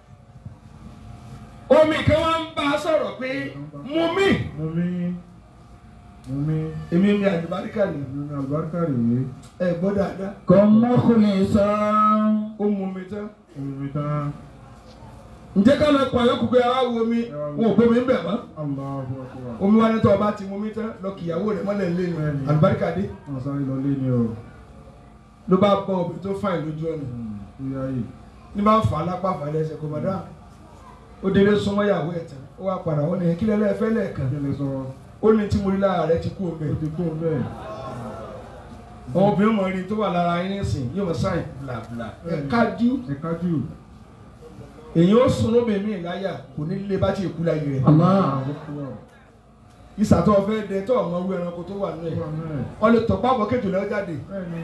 omi kan wá ń bá a sọ̀rọ̀ pé mú mi. mo mí mo mí èmi mi àdìbáríkà ni ìlú ní àlùbáríkà rèé ẹ gbọ́ dáadáa كن مخلصا ó mú mi tán. omi mi tán ǹjẹ́ ká lọ pọ̀ yókù pé àwa wo mi wọn ò gbé mi ń bẹ̀ mọ́. Allahu Akbar. omi wa ní tọ́ ọba ti mú mi tán lọ kìyàwó rẹ̀ mọ́lẹ̀ lé ní Bẹ́ẹ̀ni. àlùbáríkà dé wọn sáré lọ lé ní o ló bá bọ́ obìnrin tó fàìn lójú ọ̀nà ó yá yìí ní bá ń fà á lápá fà á lẹ́sẹ̀ kò mọ̀ dáa ó délé súnmọ́ ìyàwó ẹ̀ tán ó wá padà wọ́n ní kí lẹ́lẹ́ fẹ́ lẹ́ẹ̀kan kí lè sọ ó ní tí mo rí lára rẹ̀ ti kú omi ó ti kó bẹ́ẹ̀ àwọn obìnrin mọ̀ rí tó wà lára yín nísìn yóò mọ̀ sáìn blabla ẹ̀ kájú ẹ kájú èyí ó sun lóbìnrin mi láyà kò ní lé bá ti kú láyé rẹ̀ الله ìsàtọ̀ ọ̀fẹ́ dẹ tó ọmọ owó ẹranko tó wà nínú ẹ̀ wọ́n lè tọ̀pá bọ̀ kéjù lẹ́wọ́ jáde bẹ́ẹ̀ni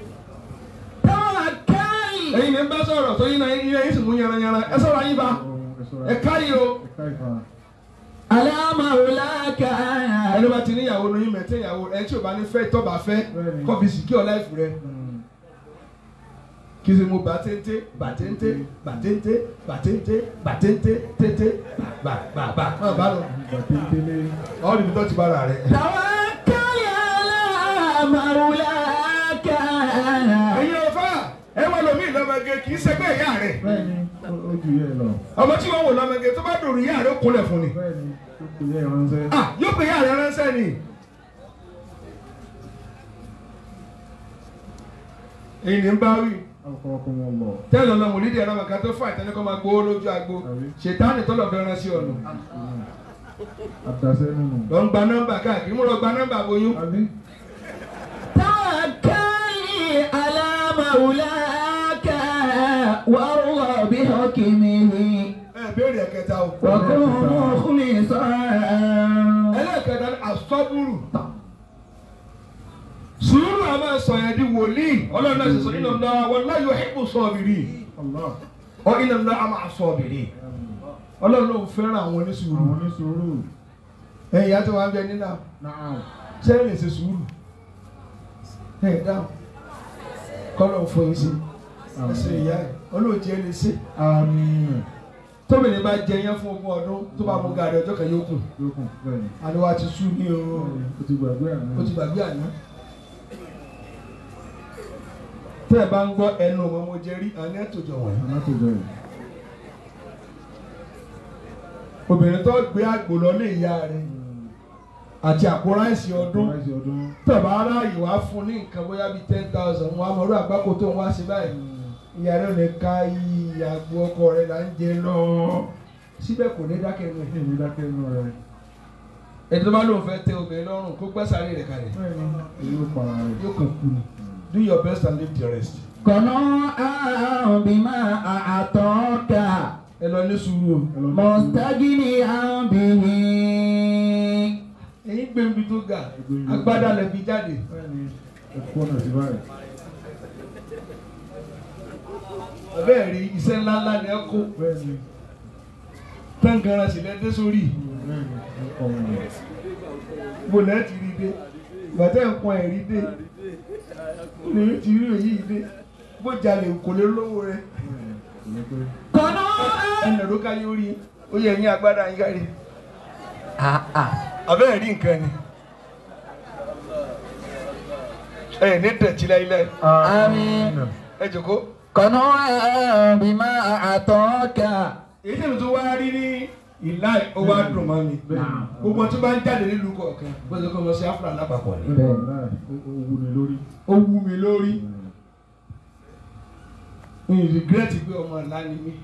توكل ẹ̀yin ní bá sọ̀rọ̀ tó yín náà yín yín sì mú yaranyaran ẹ sọ̀rọ̀ ayé bá ẹ káyé o ẹ̀ka ìfà على مولاك ẹni bá ti níyàwó lóyún mẹ́tẹ́ ìyàwó ẹ tí o bá ní fẹ́ tọ́ bá fẹ́ Bẹ́ẹ̀ni. kọ́ fi sìkí ọ̀ láìfù rẹ kí ṣe mo bà téńté bà téńté bà téńté bà téńté bà téńté téńté bà bà bà má bá lọ ìgbà téńtélé ọ́ níbi tó ti bá ra rẹ. توكل على مولاك ẹ̀yin ọ̀fà ẹ wà lómi ìlọ́mọge kì í ṣẹgbẹ́ ìyá rẹ̀ bẹ́ẹ̀ni ó- ó ju yẹ lọ ọmọ tí wọ́n wò lọ́mọge tó bá dòrò ìyá rẹ̀ ó kúnlẹ̀ fún ni. bẹ́ẹ̀ni ó kò yẹ ìránṣẹ́ ah yóò pè ìyá rẹ̀ ránṣẹ́ ni. èyí ni ń bá wí ọkọ̀ ọkọ̀ wọn lọ tẹ́lẹ̀ ọ̀nà mòlídìí ẹ̀rọ màkà tó fà ìtẹ́lẹ̀ kọ́ máa gbowó lójú agbo Àbí? ṣètánì tọ́lọ̀ fẹ́ rán sí ọ̀nà àdàsẹ́ nínú lọ ń gba nọ́mbà káàkiri mo lọ gba nọ́mbà boyún àbí توكل على مولاك وارضى بحكمه ẹ béèrè ẹ̀kẹta o. وكن مخلصا ẹlẹ́kẹta ni asọ́búrù sùúrù a máa sọ yẹn di wòlíì ọlọ́run náà ṣe sọ iná ńlá wọn náà yóò hípò sọ́ọ̀bìrì Allah ọ iná ńlá a máa sọ́ọ̀bìrì ọlọ́run ló ń fẹ́ràn àwọn onísùúrù àwọn oníṣòro ẹ̀yin ìyá tó wà ń bẹ nínà Naam. ṣé ẹ lè ṣe sùúrù ẹ dáhùn kọ́lọ̀ fún yín sí ẹ ṣe ìyá ẹ olóòjì ẹ lè ṣe Àmín. tóbìnrin bá jẹ yẹn fún ogún ọdún tó bá mú gàrí ọjọ́ kan yóò kù Lókun bẹ́ẹ̀ ni. àníwá ti sú ní o O ti gbàgbé àná. ó ti gbàgbé àná. tẹ́ ẹ bá ń gbọ́ ẹnu ọmọ mo jẹ rí àní ẹ̀tọ́jọ wọ̀nyí. Àná tó jọ yìí. obìnrin tó gbé àgbò lọ lé ìyá rẹ̀ àti àpò ráìsì ọdún Láìsí ọdún. tẹ̀bá aráàyè wá fún ní nǹkan bóyá bíi ten thousand wọn àmọ́ ọdún àgbákò tó ń wá sí báyìí ìyá rẹ̀ lè ka iye àgbo ọkọ rẹ̀ là ń jẹ lọ síbẹ̀ kò ní dákẹ́ nù ẹ̀. Èmi dákẹ́ inú rẹ̀. ẹni tó bá lóun fẹ́ tẹ obìnrin lọ́rùn kó gbẹ́ sáré rẹ̀ kalẹ̀ Bẹ́ẹ̀ ni. Èyí ó para rẹ̀. yóò kàn kú ni do your best and leave the rest. قناعا بما أعطاك ẹ lọ ní sùúrù o. Ẹ lọ ní مستغنيا به èyí gbé ibi tó ga agbádá lẹ fi jáde Bẹ́ẹ̀ ni. Ẹ̀kọ́ náà ti báyìí. ọbẹ̀ rí iṣẹ́ ńláńlá ni ẹ kó Bẹ́ẹ̀ ni. táǹgàrà sì lẹ dé sórí Bẹ́ẹ̀ ni. Ẹ̀kọ́ wọn ni. mo lẹ́ ti rí dé gbàtẹ́ nǹkan ẹ̀rí dé lèmi ti rí èyí dé bó jalè kò lè lówó rẹ Bẹ́ẹ̀ ni. Kò ní pé. قناعا ẹnì ló ká yóò rí ó yẹ ẹ̀yìn agbádá yín kárí آه آه abẹ́ rí nǹkan ni ẹ ní dẹ̀tí láíláí آمين ẹ jòkó قناعا بما أعطاك èyí tẹ̀mí tó wá rí ní ìlà ó wá dùn mọ́ mi Bẹ́ẹ̀ ni. gbogbo tó bá ń jáde nílùú kọ̀ọ̀kan gbọ́dọ̀ kọ́ lọ sí áfúrà lápapọ̀ ni Bẹ́ẹ̀ ni. Láì. Ó wú ni lórí. ó wú mi lórí mi rìgírẹ́tì pé ọmọ ìlà ni mí.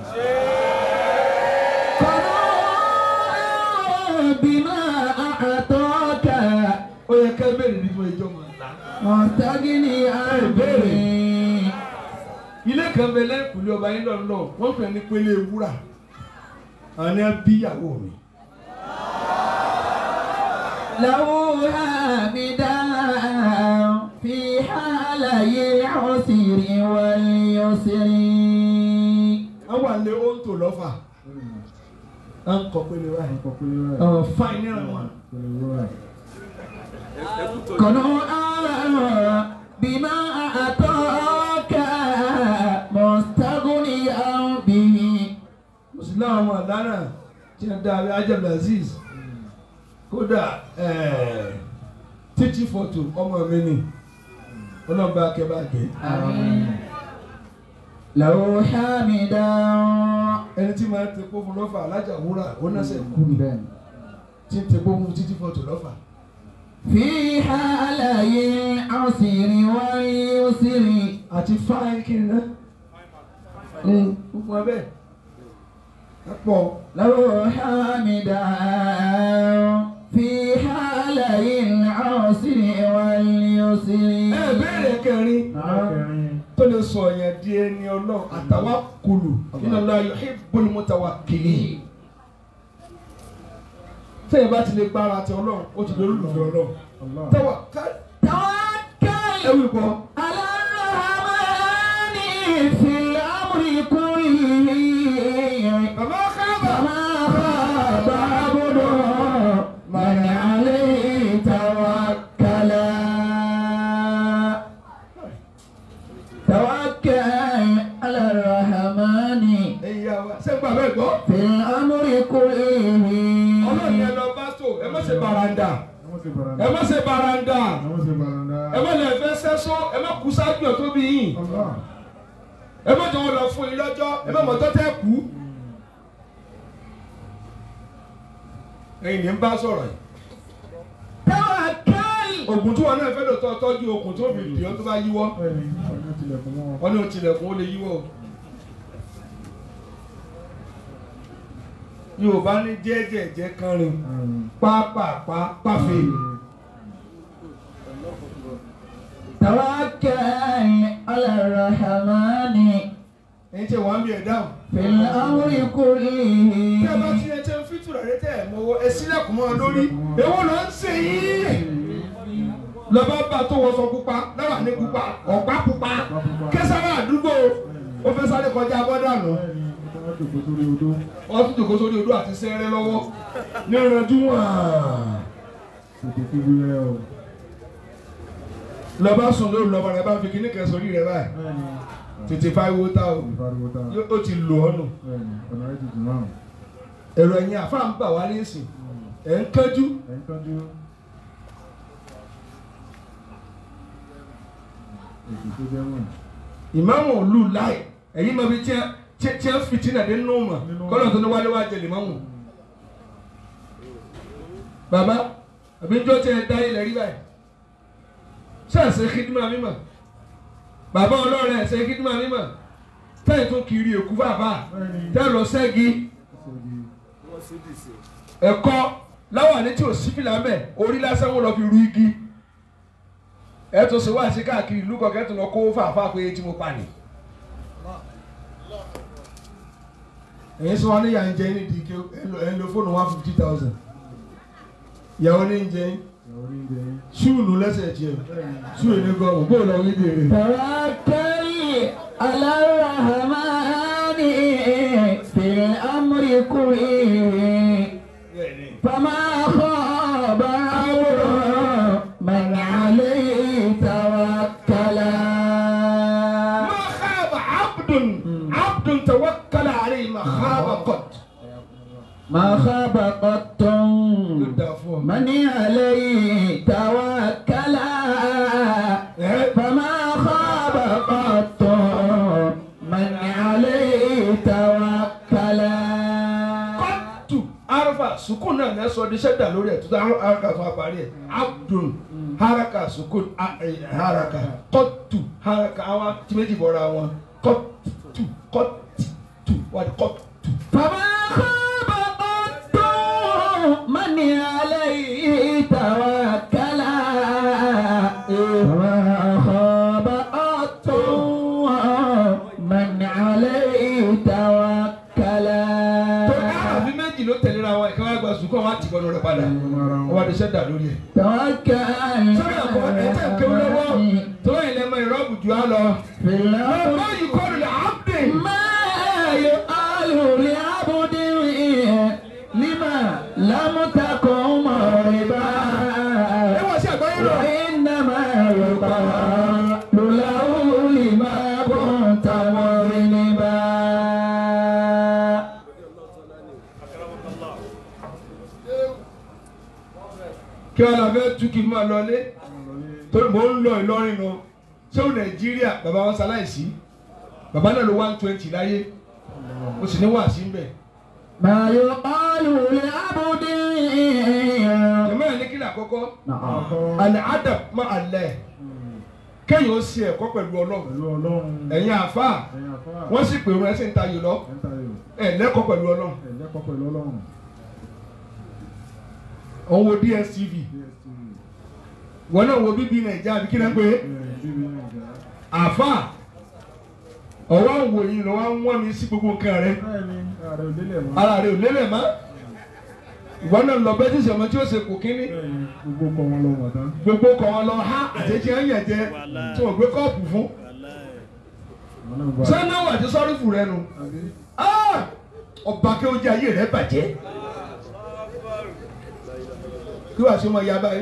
قناعا بما أعطاك ó yẹ ká bẹ̀rẹ̀ nínú ẹjọ́ mọ̀ ńlá. مستغنيا به ilé kan bẹ lẹ́kùnlé ọba yín lọ́nà wọ́n pè ní pélé wúrà àwọn ni wọ́n bí ìyàwó mi. له حامدا في حالي العسر واليسر wọ́n wà lé oúnjẹ lọ́fà à ń kọ́ pélé wáyé. Ẹ̀kọ́ pé rẹ̀. ọ̀ fáìn ní àwọn. Pẹ̀lú rẹ̀. قنوعا بما أعطاك مستغنيا به mùsùlùmí àwọn àdánà tí wọ́n dá abẹ́ ajabla aziz kódà títí fọ́tò ọmọ mi ni ọlọ́ba akẹ́bàgẹ́. آمين لو حامدا ẹni tí máa ń tepo fún lọ́fà alájà wúrà ó náà sẹ̀ kú ni tí ń tepo fún títí fọ́tò lọ́fà. في حالي العسر واليسر àti fáìn kiri náà. gbogbo abẹ́ ẹ pọ̀ لو حامدا في حالي العسر واليسر ẹ béèrè kẹrin Ẹlẹ́kẹrin. tó lè sọ yẹn di ẹni ọlọ́run àtàwákùlù inna Allah yuhibbul mutawakkilin. tẹ́yìn bá ti lè gbára ti ọlọ́run ó ti lórí olùfẹ́ ọlọ́run. Allah. tẹ́wà ká توكل ẹ̀wù ìbọn. على الرحمن في الأمر كله bàbá káàbà. فما خاب عبد من عليه توكل توكل على الرحمن ẹ̀yin yà wá sẹ́gbà bẹ́ẹ̀ gbọ́. في الأمر كله ọlọ́run yẹn lọ bá tó ẹ má ṣe baranda Ẹ má ṣe baranda. ẹ má ṣe baranda Ẹ má ṣe baranda. ẹ má lè fẹ́ sẹ́sọ́ ẹ má kú sáájú ẹ̀ tó bí yín Allah. ẹ má jọ wọn lọ fún yín lọ́jọ́ ẹ má mọ̀tọ́ tẹ́ kú. ẹ̀yin ni ń bá sọ̀rọ̀ yìí. توكل ògùn tí wọn náà fẹ́ lò tọ́ tọ́jú okùn tó fi dì ọ́ tó bá yíwọ́ Bẹ́ẹ̀ ni. Ọjọ́ tilẹ̀kùn mọ́ wọn. wọn ní o tilẹ̀kùn ó lè yíwọ́ o. Yorùbá ní jẹ́jẹ̀jẹ́ kan rìn pápápá páfẹ́. توكل على الرحمن ẹ̀yin tí wọ́n á bí ẹ̀ dáhùn. في الأمر كله tí a bá ti ẹ tẹ ń fi tùràrí tẹ ẹ mọ́wọ́ ẹ sílẹ̀kùn mọ́ ọ lórí èwo ló ń ṣe yìí. lọ́ba bá tó wọ́sọ pupa náà ní pupa ọ̀pá pupa kẹsàrà àdúgbò ó fẹ́ sáré kọjá bọ́dà nù. Bẹ́ẹ̀ ni. jòkó sórí odó. wọ́n tún jòkó sórí odó àti sẹ́rẹ́ lọ́wọ́ ní ìrìnàjò wọn. Tètè kí wíwẹ́ o. lọ́ba sùn lóru lọ́ba rẹ̀ bá fi kíní kan sórí rẹ̀ báyìí Bẹ́ẹ̀ni. tètè fáwọn owó tá o Ìfariwo ta. Yó- ó ti lò ọ́ nù. Bẹ́ẹ̀ni. Ọ̀nà rẹ̀ ti dùn náà. èrò ẹ̀yìn àfa ń bà wá lẹ́sìn ẹ̀ ń kánjú Ẹ̀ ń tọ́jú. Ètò tó jẹ́ wọ̀n. ìmáàmù òlu láì ẹ̀yìn mọ̀ bí tí tí ń fìtínà dé nínú mọ̀ kọ́nà tó ní wálé wá jẹ lèmọ́mù. bàbá àbí njọ́ tí ẹ dá ilẹ̀ rí báyìí ṣáàṣì kídìmọ̀ mímọ̀ bàbá ọlọ́run ẹ̀ ṣe kídìmọ̀ mímọ̀ tẹ́yìn tó kiri èkú bàbá Bẹ́ẹ̀ni. tẹ́yìn lọ sẹ́gi Ṣèjì. ẹ̀kọ́ láwọn àní tí ò sí fìlà mẹ́ orí lásán wọn lọ fi ru igi ẹ tó ṣe wá sí káàkiri ìlú kọ̀ọ̀kẹ́ tó lọ kó fàáfà pé tí mo pa ni. èyí sọ wọn ní ìyá ń jẹ ní dike ẹ ń lo fóònù one fifty thousand ìyàwó ní ń jẹ Ìyàwó ní jẹ yín. ṣúùnù lẹ́sẹ̀ tiẹ̀ ṣúùnù ní gọ́ọ̀mù bó lọ wí dèrè. توكل على الرحمن في الأمر كله فما خاب أمر من عليه توكلا ما خاب عبد عبد توكل عليه ما خاب قط. ما خاب قط من عليه توكلا فما خاب قط من عليه توكلا kọ́tù arafa sukun náà ní ẹsọ ní sẹ́dá lórí ẹ̀ tó dá haraka fún apárí ẹ̀ abdul haraka sukun a- ẹ̀, haraka kọ́tù haraka àwọn tí méjì bọ̀ra wọn kọ́tù kọ́tù wà ní kọ́tù. فما خاب قط من عليه توكلا فما خاب قط من عليه توكلا tó àbí méjì ló tẹ̀léra wọn ìkàwé àgbà sukun wọn àti ìkànnì rẹ̀ padà wọn wà ní sẹ́dá lórí ẹ̀. توكل sọ́dọ̀ àpò ẹ̀jẹ̀ kéwú lọ́wọ́ tó ìlẹ̀ mọ ìrọ́bù jù á lọ. في الأرض ọmọ yìí kọ́ lulẹ̀ abdul. ما يقال لعبد لما لم تكن مربا ẹ wọ́n sí àgbáyé lọ. وإنما يقال له لما كنت مذنبا kí wọn lọ fẹ́ tú kí n máa lọlé torí mò ń lọ Ìlọrin lọ sẹ́wọ̀n Nàìjíríà bàbá wọn ṣaláìsí bàbá náà ló one twenty láyé mo sì ní wàásí ń bẹ̀. ما يقال لعبد jẹ̀mọ́ ẹ̀ ní kí ni àkọ́kọ́ نعم àlẹ́ adab má alẹ́ kéèyàn ó ṣe ẹ̀kọ́ pẹ̀lú Ọlọ́run Pẹ̀lú Ọlọ́run. ẹ̀yin àfa Ẹ̀yin àfáà. wọ́n sì pèrò ẹ̀ sì ń tayò lọ Ẹ̀ ń tayò. ẹ̀ lẹ́kọ̀ọ́ pẹ̀lú Ọlọ́run Ẹ̀ lẹ́kọ̀ọ́ pẹ̀lú Ọlọ́run. òun wo DSTV DSTV. wọn náà wo bíbí Nàìjíríà àbí kí náà pé Ẹ̀ bíbí Nàìjíríà. àfa ọwọ́ àwọn òyìn lọ́wọ́ ń wọ́n mi sí gbogbo nǹkan rẹ̀ Bẹ́ẹ̀ni, ààrẹ ò délẹ̀ mọ́. ara rẹ̀ ò lélẹ̀ mọ́ ìwọ náà lọ bẹ́ẹ̀ tí ìṣẹ̀mọ tí ó ṣe kò kínní Bẹ́ẹ̀ni, gbogbo kọ wọn lọ wọ̀ tán. gbogbo kọ̀ wọn lọ ha àtẹ̀jẹ́ ń yẹ̀ jẹ́ tí wọ́n gbé kọ́ọ̀pù fún Àwọn náà gba. sẹ́náwó àti sọ́rífù rẹ nu Àbí? Ah! ọba kí oúnjẹ ayé rẹ bàjẹ́ kí wàá ṣe mọ ìyá báyìí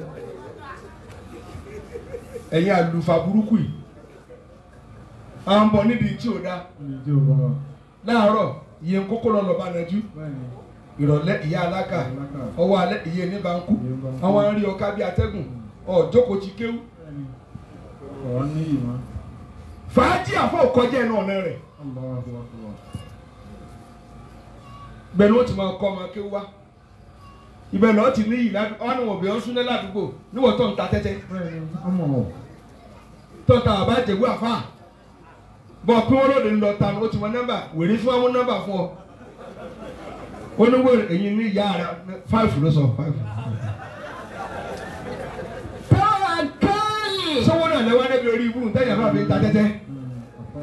ẹ̀yin àlùfà burúkú yìí à ń bọ̀ níbi tí ò da Ní ìdí ò bá wa. láàárọ̀ iye ń kókó lọ lọ́ba nàjú Bẹ́ẹ̀ni, ìrọ̀lẹ́ ìyá aláka alákà. ọwọ́ alẹ́ iye ní bankú Iye ní bankú. àwọn arí ọká bí atẹ́gùn ọ̀jókòó ti kéwú Bẹ́ẹ̀ni. Ọ̀rọ̀ ní ìmọ̀. fàájì àfọ̀ kọjá ẹnu ọ̀nà rẹ̀ Allahu Akbar. bẹ́ẹ̀ ni ó ti máa kọ́ ọmọ kéwú wá ibẹ̀ lọ́ọ́ ti ní yìí ládùúgbò wọn ni wọ́n bẹ̀ ọ́ súnlẹ̀ ládùúgbò níwọ̀n tó ń ta tẹ́tẹ́ Bẹ́ẹ̀ni, ọmọ ọ̀. tó ń ta àbá jẹ̀gbọ́ àfà bọ́ pé wọ́n lóde ń lọ ta ni ó ti mọ nọ́mbà wèrè fún àwọn nọ́mbà fún ọ ó ní wọ́n èyí ní ìyá rẹ̀ five ló sọ five. توكل sọ́wọ́n náà lẹ́wọ́ débi orí ibú tẹ́yà bá fi ta tẹ́tẹ́ Àfà.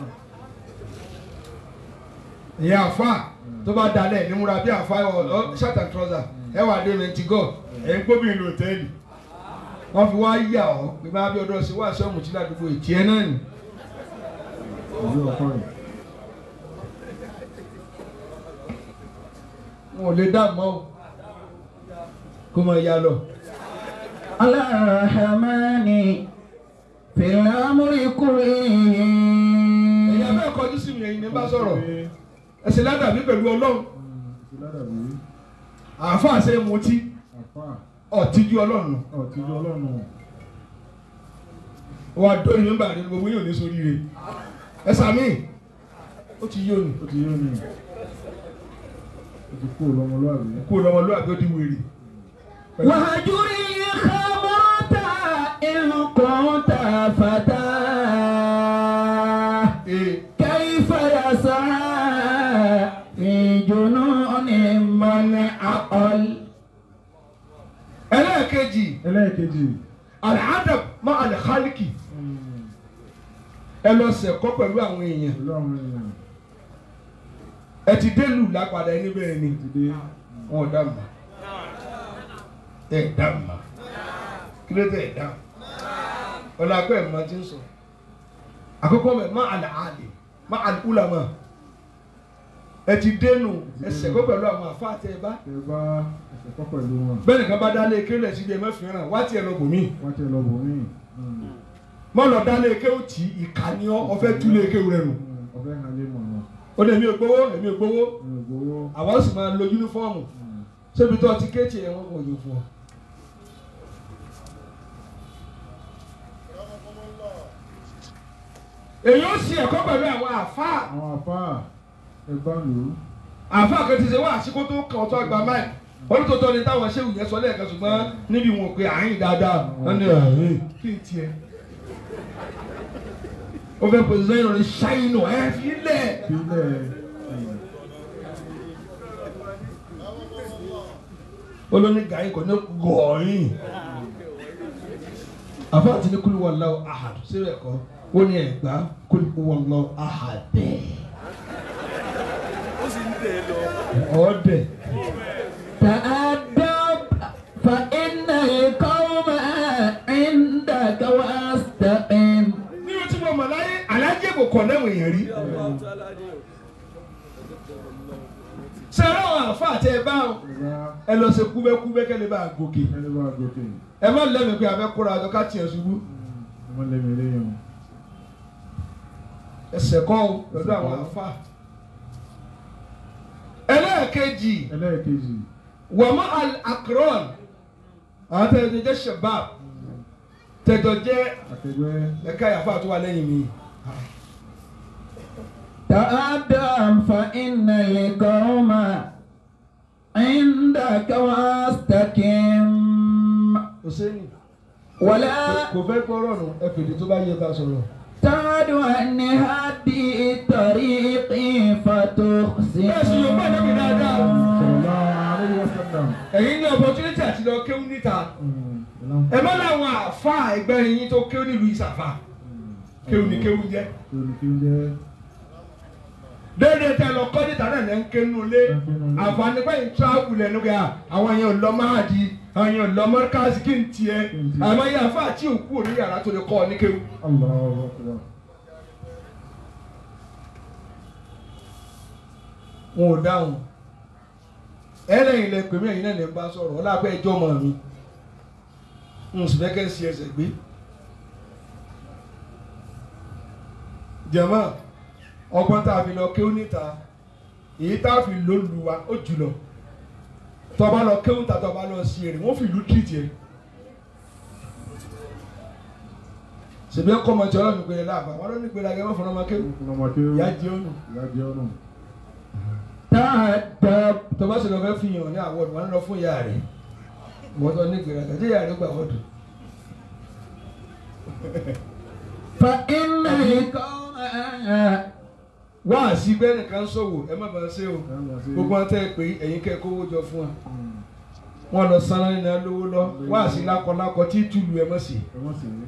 ìyá àfà tó bá dalẹ̀ ní múra bí àfà ọ shirt and trouser ẹ wà dé mẹ́ntì gọ́ ẹ̀ ń gbóbi ìlú òtẹ́ẹ̀lì wọ́n fi wá yà ọ́ pé máa bí ọdún ọ̀sẹ̀ wá sọ́ọ̀mù tí ládùúgbò ìtì ẹ̀ náà nì Ìlú ọkọ rẹ̀. wọn ò lè dá mọ́ o kó máa yá lọ. على الرحمن في الأمر كله ẹ̀yin abẹ́ kọjú sí mi ẹ̀yin ní bá sọ̀rọ̀ ẹ̀sìn ládàbí pẹ̀lú ọlọ́run ìsìládàbí àáfàá ṣe é mutí àfà ọ̀tíjú ọlọ́run nù. ọ̀tíjú ọlọ́run wà á dóni nígbà rẹ gbogbo yóò ní sórí rẹ ẹ sàmì ó ti yóò ní ó ti yé mi ó ti kú lọ́mọlúwàbí kó lọmọlúwàbí ó di wèrè. وهجر الخمرة إن كنت فتاه ee كيف يسعى في جنون من عقل ẹlẹ́ẹ̀kejì ẹlẹ́ẹ̀kejì alhadab má alìkálíkì ẹ lọ sẹ̀kọ́ pẹ̀lú àwọn èèyàn pẹ̀lú àwọn èèyàn ẹ ti délù lápadà ẹni bẹ́ẹ̀ ni ti dé wọn ò dá mà ẹ dá mà kí ló dé ẹ dá ọ̀nà àpẹ́ ẹ̀ máa ti ń sọ àkọ́kọ́ mẹ́ má àlàálì má àlùkùlàmà ẹ ti dénú ẹ sẹ̀kọ́ pẹ̀lú àwọn àfa àti ẹ bá ẹ bá ẹsẹ̀ kọ́ pẹ̀lú wọn bẹ́ẹ̀ nìkan bá dálé kéwìlẹ̀ síbi ẹ mẹ́fìrán wá tiẹ̀ lọ bòmí wọ́n ti lọ bò mí mọ́ lọ dálé kéwù tí ìkànnì ọ̀fẹ́ túlé kéwù rẹ̀ nù ọ̀fẹ́ hàn lé mọ̀ náà ó ní èmi ò gbowó èmi ò gbowó mi ò gbowó àwọn sì máa lo yúnífọ́ọ̀mù ṣébi tó ti kéèkì ẹ̀ wọ́n kò yóò fún ọ. èyí ó sì ẹ̀kọ́ pẹ̀lú àwọn àfáà àwọn àfà ẹ bá lò ó àfáà kan ti ṣe wá àsìkò tó kàn ọ́ tó àgbà máì olùtọ́tọ́ ni táwọn ṣéwù yẹn sọ lẹ́ẹ̀kan ṣùgbọ́n níbi wọn pé àyìn dáadáa wọ́n ní àyìn kí n tiẹ̀. ó fẹ́ pèsè sẹ́yìn lórí ṣáínù ẹ̀ fi lẹ̀. sílẹ̀ olóní gàáyìn kò ní gọ̀ọ́yìn àfa àti ní kúlù wallahu ahad síbẹ̀ kọ́ ó ní ẹ̀gbá kúlù wallahu ahad ọ̀ọ́dẹ̀ تأدب فإن القوم عندك واستقم nínú tí mo mọ̀ láyé alájẹ́ kò kọ̀ lẹ́wọ̀n èèyàn rí sẹ́rọ̀ àwọn àfa àti ẹ̀ bá ẹ bá ẹ lọ ṣe kúbẹ́kúbẹ́ kẹ́lẹ́ bá gòkè ẹni bá gòkè ẹ má lẹ́mìí pé a fẹ́ kóra àjọ ká tiẹ̀ ṣubú ọmọ lẹ́mi lẹ́yìn ẹsẹ̀ kọ́ o pẹ̀lú àwọn àfa ẹlẹ́ẹ̀kejì ẹlẹ́ẹ̀kejì wàmú al-akron àwọn tẹ̀jọ jẹ́ shabab tẹ̀jọ jẹ́ akẹgbẹ́ ẹ̀ka ìyàfọ́ àtúwà lẹ́yìn mi. تأدب فإن القوم عندك واستقم Hussein ولا kò fẹ́ gbọ́rọ̀ nù ẹ fèdè tó bá yẹ bá sọ̀rọ̀. تعد عن هدي الطريق فتخسر Bẹ́ẹ̀ sì yóò bá ẹ̀dẹ́gbẹ̀ dáadáa. sallallahu alaihi wasallam ẹ̀yin ní opportunity àti lọ kéwú níta ẹ má láwọn àfa ẹgbẹ́ yín tó kéwú nílùú ìsàfà kéwú ní kéwú jẹ́. kéwù kí ń jẹ́ déédéé tẹ lọ kọ́ níta náà lẹ́ ń ké nínú ilé àǹfààní pé ń tíráàbù lẹ́nu kẹ́ àwọn yẹn ò lọ máàdì àwọn yẹn ò lọ mọ́ríkàsì kí n tiẹ̀ àmọ́ yẹn àfa àti òkú òní yàrá tó lè kọ́ ọ ní kéwú. Allahu akbar wọn ò dáhùn ẹlẹ́yìn lẹ pèmí ẹ̀yin náà lè bá sọ̀rọ̀ ọlápẹ́ ẹjọ́ mọ̀ mi n sì fẹ́ kẹ́ ń si ẹsẹ̀ gbé. jẹ̀mọ́ ọgbọ́n tá a fi lọ kéwú níta èyí tá a fi lò lù wá ó jùlọ tọba lọ kéwú ta tọba lọ sí èrè wọ́n fi ìlú tìrìtì ẹ̀. sèbí ẹ̀kọ́ ọmọ tí ọlọ́run gbélé láàbà wọn ló ní gbélé agẹ́wọ́n fún ọmọ kéwú ọmọ kéwù ìyá jẹ́ ònù ìyá jẹ́ ọ̀nà تأدب tọba sì lọ fẹ́ fi hàn ní àwọ̀dù wọn lọ fún ìyá rẹ̀ wọ́n tọ́ ní gbéraga tí ìyá rẹ̀ gbà wọ́dù. فإن القوم wá àsì pé nìkan ṣòwò ẹ má bàa ṣe o gbogbo wọn tẹ́ ẹ pé ẹ̀yin kẹ́ ẹ kówó jọ fún wa wọn lọ sanra nínú lówó lọ wá àsì lákọlákọ tí túlù ẹ mọ̀ sí ẹ wọ́n sì ní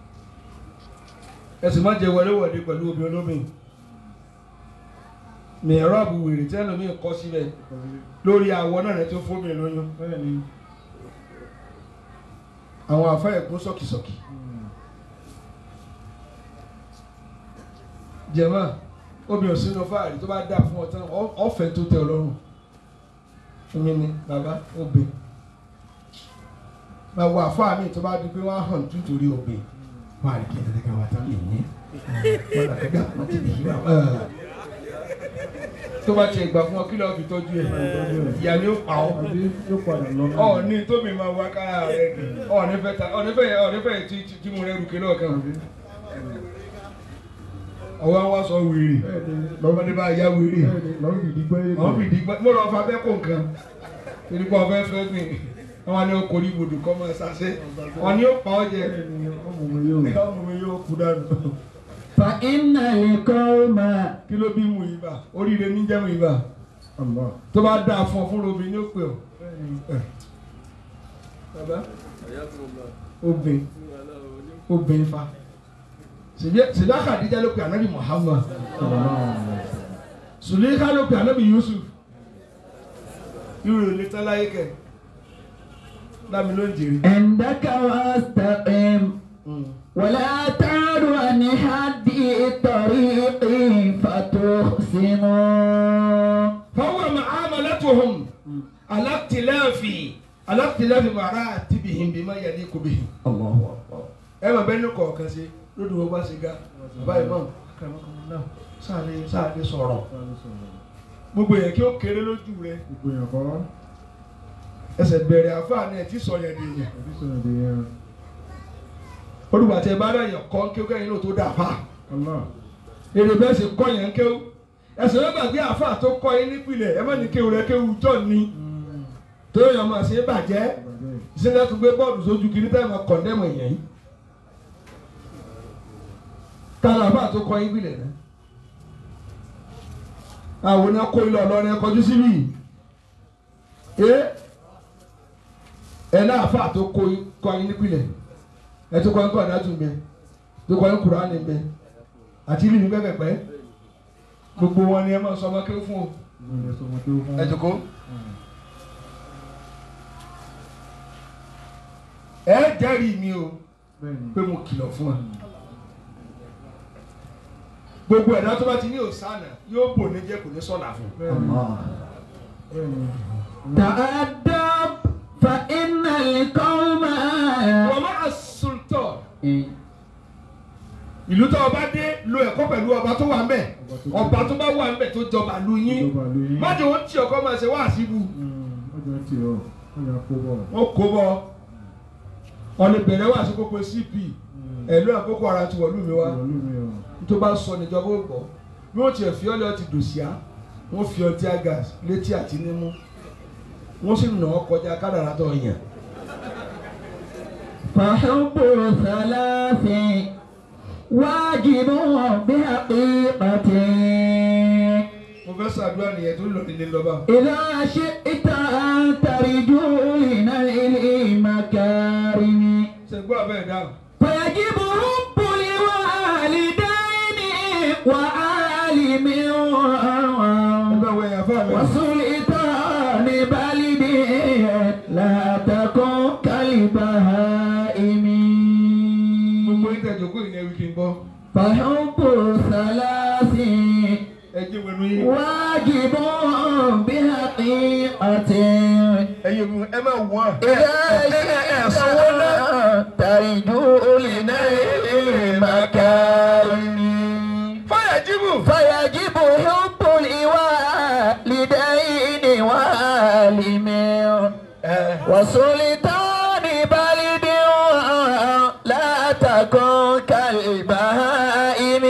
ẹ sì má jẹ wọléwọ̀de pẹ̀lú obì olómi mìíràn àbù wèrè tí ẹlòmí kọ́ síbẹ̀ lórí àwọ̀ náà rẹ tó fún mi lóyún bẹ́ẹ̀ ni àwọn àfẹ́ ẹ̀kún sọ̀kìsọ̀kì jẹ̀mọ́ obìnrin sínú fáàrí tó bá dà fún ọ tán ọ- ọ̀fẹ́ tó tẹ ọ lọ́rùn èmi ni bàbá obì máa wọ àfáà mi tó bá di pé wọ́n á hàn tú torí obì wọ́n á rí kí ẹ̀ẹ́dẹ́gbẹ́ wa tán lè ní wọ́n á kẹ́kẹ́ àwọn ti lè yí wa tó bá tiẹ̀ gbà fún ọ kí lọ́ọ́ fi tọ́jú ẹ̀ ìyá ni ó pa ọ́ àbí yóò padà lọ náà. ọ̀ọ́ni tómi máa wá kára rẹ̀ ni ọ̀ọ́ni fẹ́ ta ọ̀ọ́ni fẹ́ ọ̀ọ́ni fẹ́ tí tí- tí mo rẹ̀ rùkẹ́ lọ́ọ̀kan ọwọ́ wa sọ wèrè bẹ́ẹ̀ni lọ́mọdé bá yá wèrè bẹ́ẹ̀ni lọ́rùn ìdí gbẹ́ yé àwọn fìdí gbọ́ mo lọ fa bẹ́ẹ̀ kó nǹkan torí pé ọ̀fẹ́ fẹ́ mi àwọn ni ó korí ibùdó kọ́ máa ṣàṣẹ wọn ni ó pa ọ́ jẹ bẹ́ẹ̀ni ọmọ mi yóò. ọmọ mi yóò kú dànù فإن القوم kí ló bí mu yìí bá oríire ní jẹ́ mu yìí bá Allah. tó bá dáa fún ọ fún robi ní ó pè ọ́ bẹ́ẹ̀ni bàbá obìn obìn fa sèdá kàdíjà ló pe anabi Muhammad sùlẹ́ká ló pe anabi Yusuf irú ìlú tẹ́láyé kẹ dámi ló ń jèrè. عندك واستقم ولا تعد عن حد الطريق فتخصم فهو معاملتهم على اختلاف على اختلاف مراتبهم بما يليق بهم. الله أكبر ẹ máa bẹ́ẹ̀ ní kọ̀ọ̀kan sí lódì wọ́n bá ṣe ga bàbá imam akẹ́mọ́kànlá sáàlẹ̀ sáàlẹ̀ sọ̀rọ̀ gbogbo yẹn kí ó kéré lójú rẹ ìgbìyànjú kọ́ ẹsẹ̀ bẹ̀rẹ̀ àfáàní ẹ̀ tí sọ yẹn di yẹn ẹbí sọ̀rọ̀ dé yẹn. olùgbàtí ẹ bá dẹ̀ yàn kọ́ kí ó kẹ́yìn náà tó dà fà Allah. èrè bẹ́ẹ̀ sì kọ́ yẹn kéwú ẹsẹ̀ yóò gbàgbé àfáà tó kọ́ yín nípìnlẹ̀ ẹ má ní kéwú rẹ kéwú jọ̀ ni tó yàn máa ṣe é bàjẹ́ Ìbàjẹ́. ìṣẹ́ni tó gbé bọ́ọ̀lù sójú kiri táyà máa kọ̀ndẹ́mù èèyàn yìí tààrà àfáà tó kọ́ yín nípìnlẹ̀ náà àwọn náà kó ilé ọlọ́rin ẹ kọjú síbí ẹ ẹ náà àfáà tó kó yín- kọ́ yín nípìnlẹ̀ ẹ tó kọ́ yín kọ́ ọ̀dà tún bẹ tó kọ́ yín Kùránì bẹ àti ìlú ní pẹ́pẹ́pẹ́ gbogbo wọn ni ẹ máa sọ ọmọ kéwú fún o Ìgbìyànjú sọmọ tó fún. ẹ jókòó. ẹ jẹ́rìí mi o Bẹ́ẹ̀ni. pé mo kìlọ̀ fún wa. gbogbo ẹ̀dá tó bá ti ní òsánà yóò bò ní jẹ́ kò ní sọ̀là fún. Bẹ́ẹ̀ni. الله Bẹ́ẹ̀ni. تأدب فإن القوم wọ́n máa sultan ìlú tó ọba dé lo ẹ̀kọ́ pẹ̀lú ọba tó wà ń bẹ̀ ọba tó bá wà ń bẹ̀ tó jọba lu yín Ìjọba ló yín. má jẹ́ wọ́n tí ọkọ máa ṣe wá síbu Ọjọ́ ti ọ̀. Ọjà kó bọ̀. wọ́n kó bọ́ ọ̀nà ìbẹ̀rẹ̀ wà sí kókó cp ẹ̀lú àkókò ara ti wọ̀lú mi wá Ìwọ̀lú mi ọ̀. tó bá sọ níjọba ó gbọ́ bí wọ́n tiẹ̀ fi ọ́ lọ́ọ́ ti dòṣìá wọ́n fi ọtí agas létí àti nímú wọ́n sì nà ọ́ kọjá kádàrá tó yàn. فحب ثلاث واجب بحقيقة mo fẹ́ ṣàdúrà nìyẹn tó lọ nílé lọ́ba. إذا شئت أن ترجو لنيل المكارم ṣe gbọ́ abẹ́ dáhùn. فيجب حب الوالدين وعالم ẹgbẹ́ wo ẹ̀yà fáwọn ẹ̀. وسلطان بلد لا تكن كالبهائم gbogbo ìtẹ̀jọ́kọ́ ìyẹn wí kí n bọ́. فحب ثلاث ẹ jẹ́ wẹnu yín. واجب بحقيقة ẹ̀yin omi ẹ máa wọ́n. إذا شئت ترجو لنيل المكارم fáyàjíbù. فيجب حب الوالدين وعالم وسلطان بلد لا تكن كالبهائم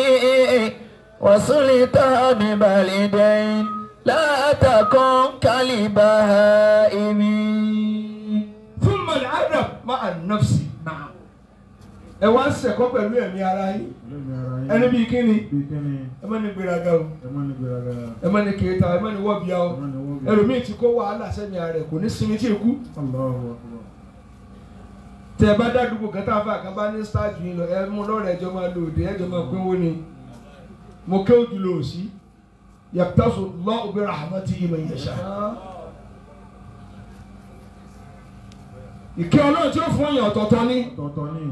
وسلطان بلد لا تكن كالبهائم fún mọ̀lẹ́ adam máa nọ́ọ̀sì. ẹ wá ń sẹ̀kọ́ pẹ̀lú ẹ̀mí ara yín. Lẹ́mi ara yín. ẹni bíi kíni. Bí kíni. ẹ má ní gbéraga o. Ẹ má ní gbéraga. ẹ má ní kéétà ẹ má ní wọ́bìà o. Ẹ má ní wọ́n bí. ẹlòmíì ti kó wàhálà sẹ́mi ara rẹ̀ kò ní sinmi tí èkú. Allahu Akbar. tẹ ẹ bá dádúgbò kan tá a fà kan bá ní stáàjù yín lọ ẹ mú lọ́rọ̀ ẹjọ́ máa lò dé ẹjọ́ máa pínwó ni mo ké ojú lò sí yàtọ̀sọ lọ òbí rahmati ìmọ̀ ìyẹ̀ṣà. ìkẹ́ ọlọ́run tí ó fún ọyàn ọ̀tọ̀ọ̀tọ̀ ni. Tọ̀tọ̀ ni.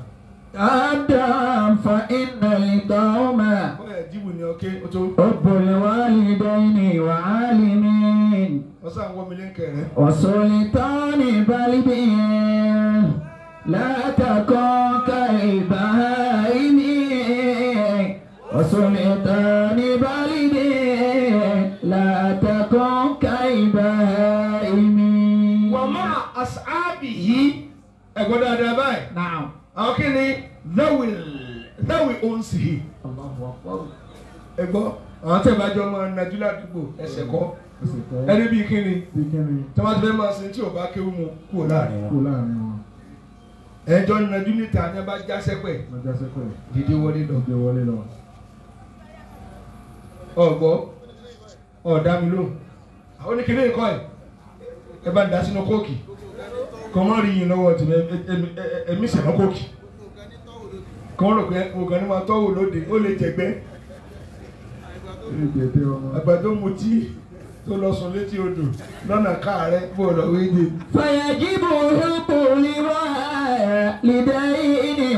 آدم فإن القوم bọ́yà jíìbù ni ọkẹ́ o tó. حب الوالدين وعالمين wọ́n sàn wọ́n mi lé kẹrẹ. وسلطان بلد لا تكن كالبهائم وسلطان بلد لا تكن كالبهائم wọ́n máa asáàbì yìí ẹ̀gbọ́n dáadáa báyìí. نعم àwọn kí ni dáwì dáwì òǹsì yìí. الله أكبر ẹ̀gbọ́n àwọn tẹ̀ bá jọ máa najú ládùúgbò ẹsẹ̀ kọ́ ẹsẹ̀ kọ́ ẹni bíi kí ni bí kíni tí wọ́n ti fẹ́ máa sin tí ò bá kéwú mu kúrò láàrin kú wọn. láàrin wọn ẹjọ́ najú níta ni wọ́n bá já sẹ́pẹ̀ lọ́jọ́ sẹ́kọ̀ dídí wọlé lọ. lọ́jọ́ wọlé lọ. ọ̀gbọ́ ọ̀dá mi lóhùn àwọn oníkìní nǹkan ẹ̀ ẹ bá dá sínú kóòkì kọ́ mọ́ rí yín lọ́wọ́ tì ẹ̀mí sẹ̀nà kóòkì kọ́ rò pé ògàn ni máa tọ́wò lóde ó lè jẹ̀gbẹ́ Eré jẹ̀dẹ̀ ọmọ. àgbàdo mutí tó lọ sùn létí odò lọ́nà káàrẹ́ bó lọ wéde. فيجب حب لوالدين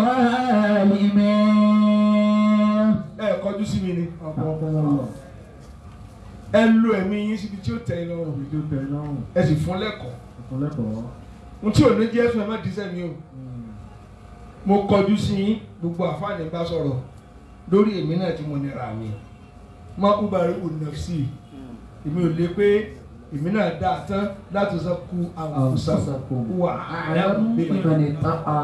وعالمين ẹ kọjú sí mi ni Ọkọ̀ ọkọ̀ wọn lọ. ẹ lo ẹ̀mí yín síbi tí ó tẹ́ ẹ lọ́rùn Ìjọ tẹ̀ lọ́rùn. ẹ sì fún lẹ́kọ̀ọ́ Ìfúnlẹ́kọ̀ọ́. ohun tí ò ní jẹ́ fún ẹ má dísẹ́ mi o. mo kọjú sí yín gbogbo àfáàní bá sọ̀rọ̀ lórí èmi náà tí mo nira mi má kú bá rí ònàfsì èmi ò lè pé èmi náà dá a tán láti sọ kú àwùsàkùn wà á من اتقى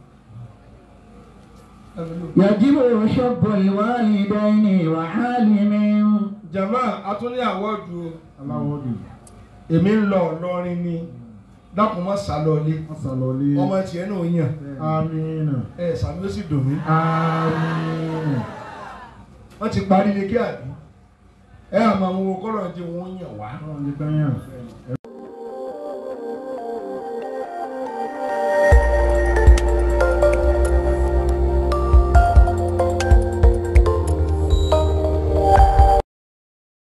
يجب حب الوالدين وعالمين jama atúní àwọ̀dù Aláwọ̀ dì. èmi ń lọ Ìlọrin ni dákun má sá lọlé Wọ́n sàlọ́lé. ọmọ tiẹ̀ náà yàn Amínà. ẹ sàmì ó sì dùn mí Amínà. wọ́n ti parí ilé kí àbí ẹ àmọ́ àwọn owó kọ́lọ̀ ti wọ́n yàn wá Ọlọ́run ní kányà. Ẹ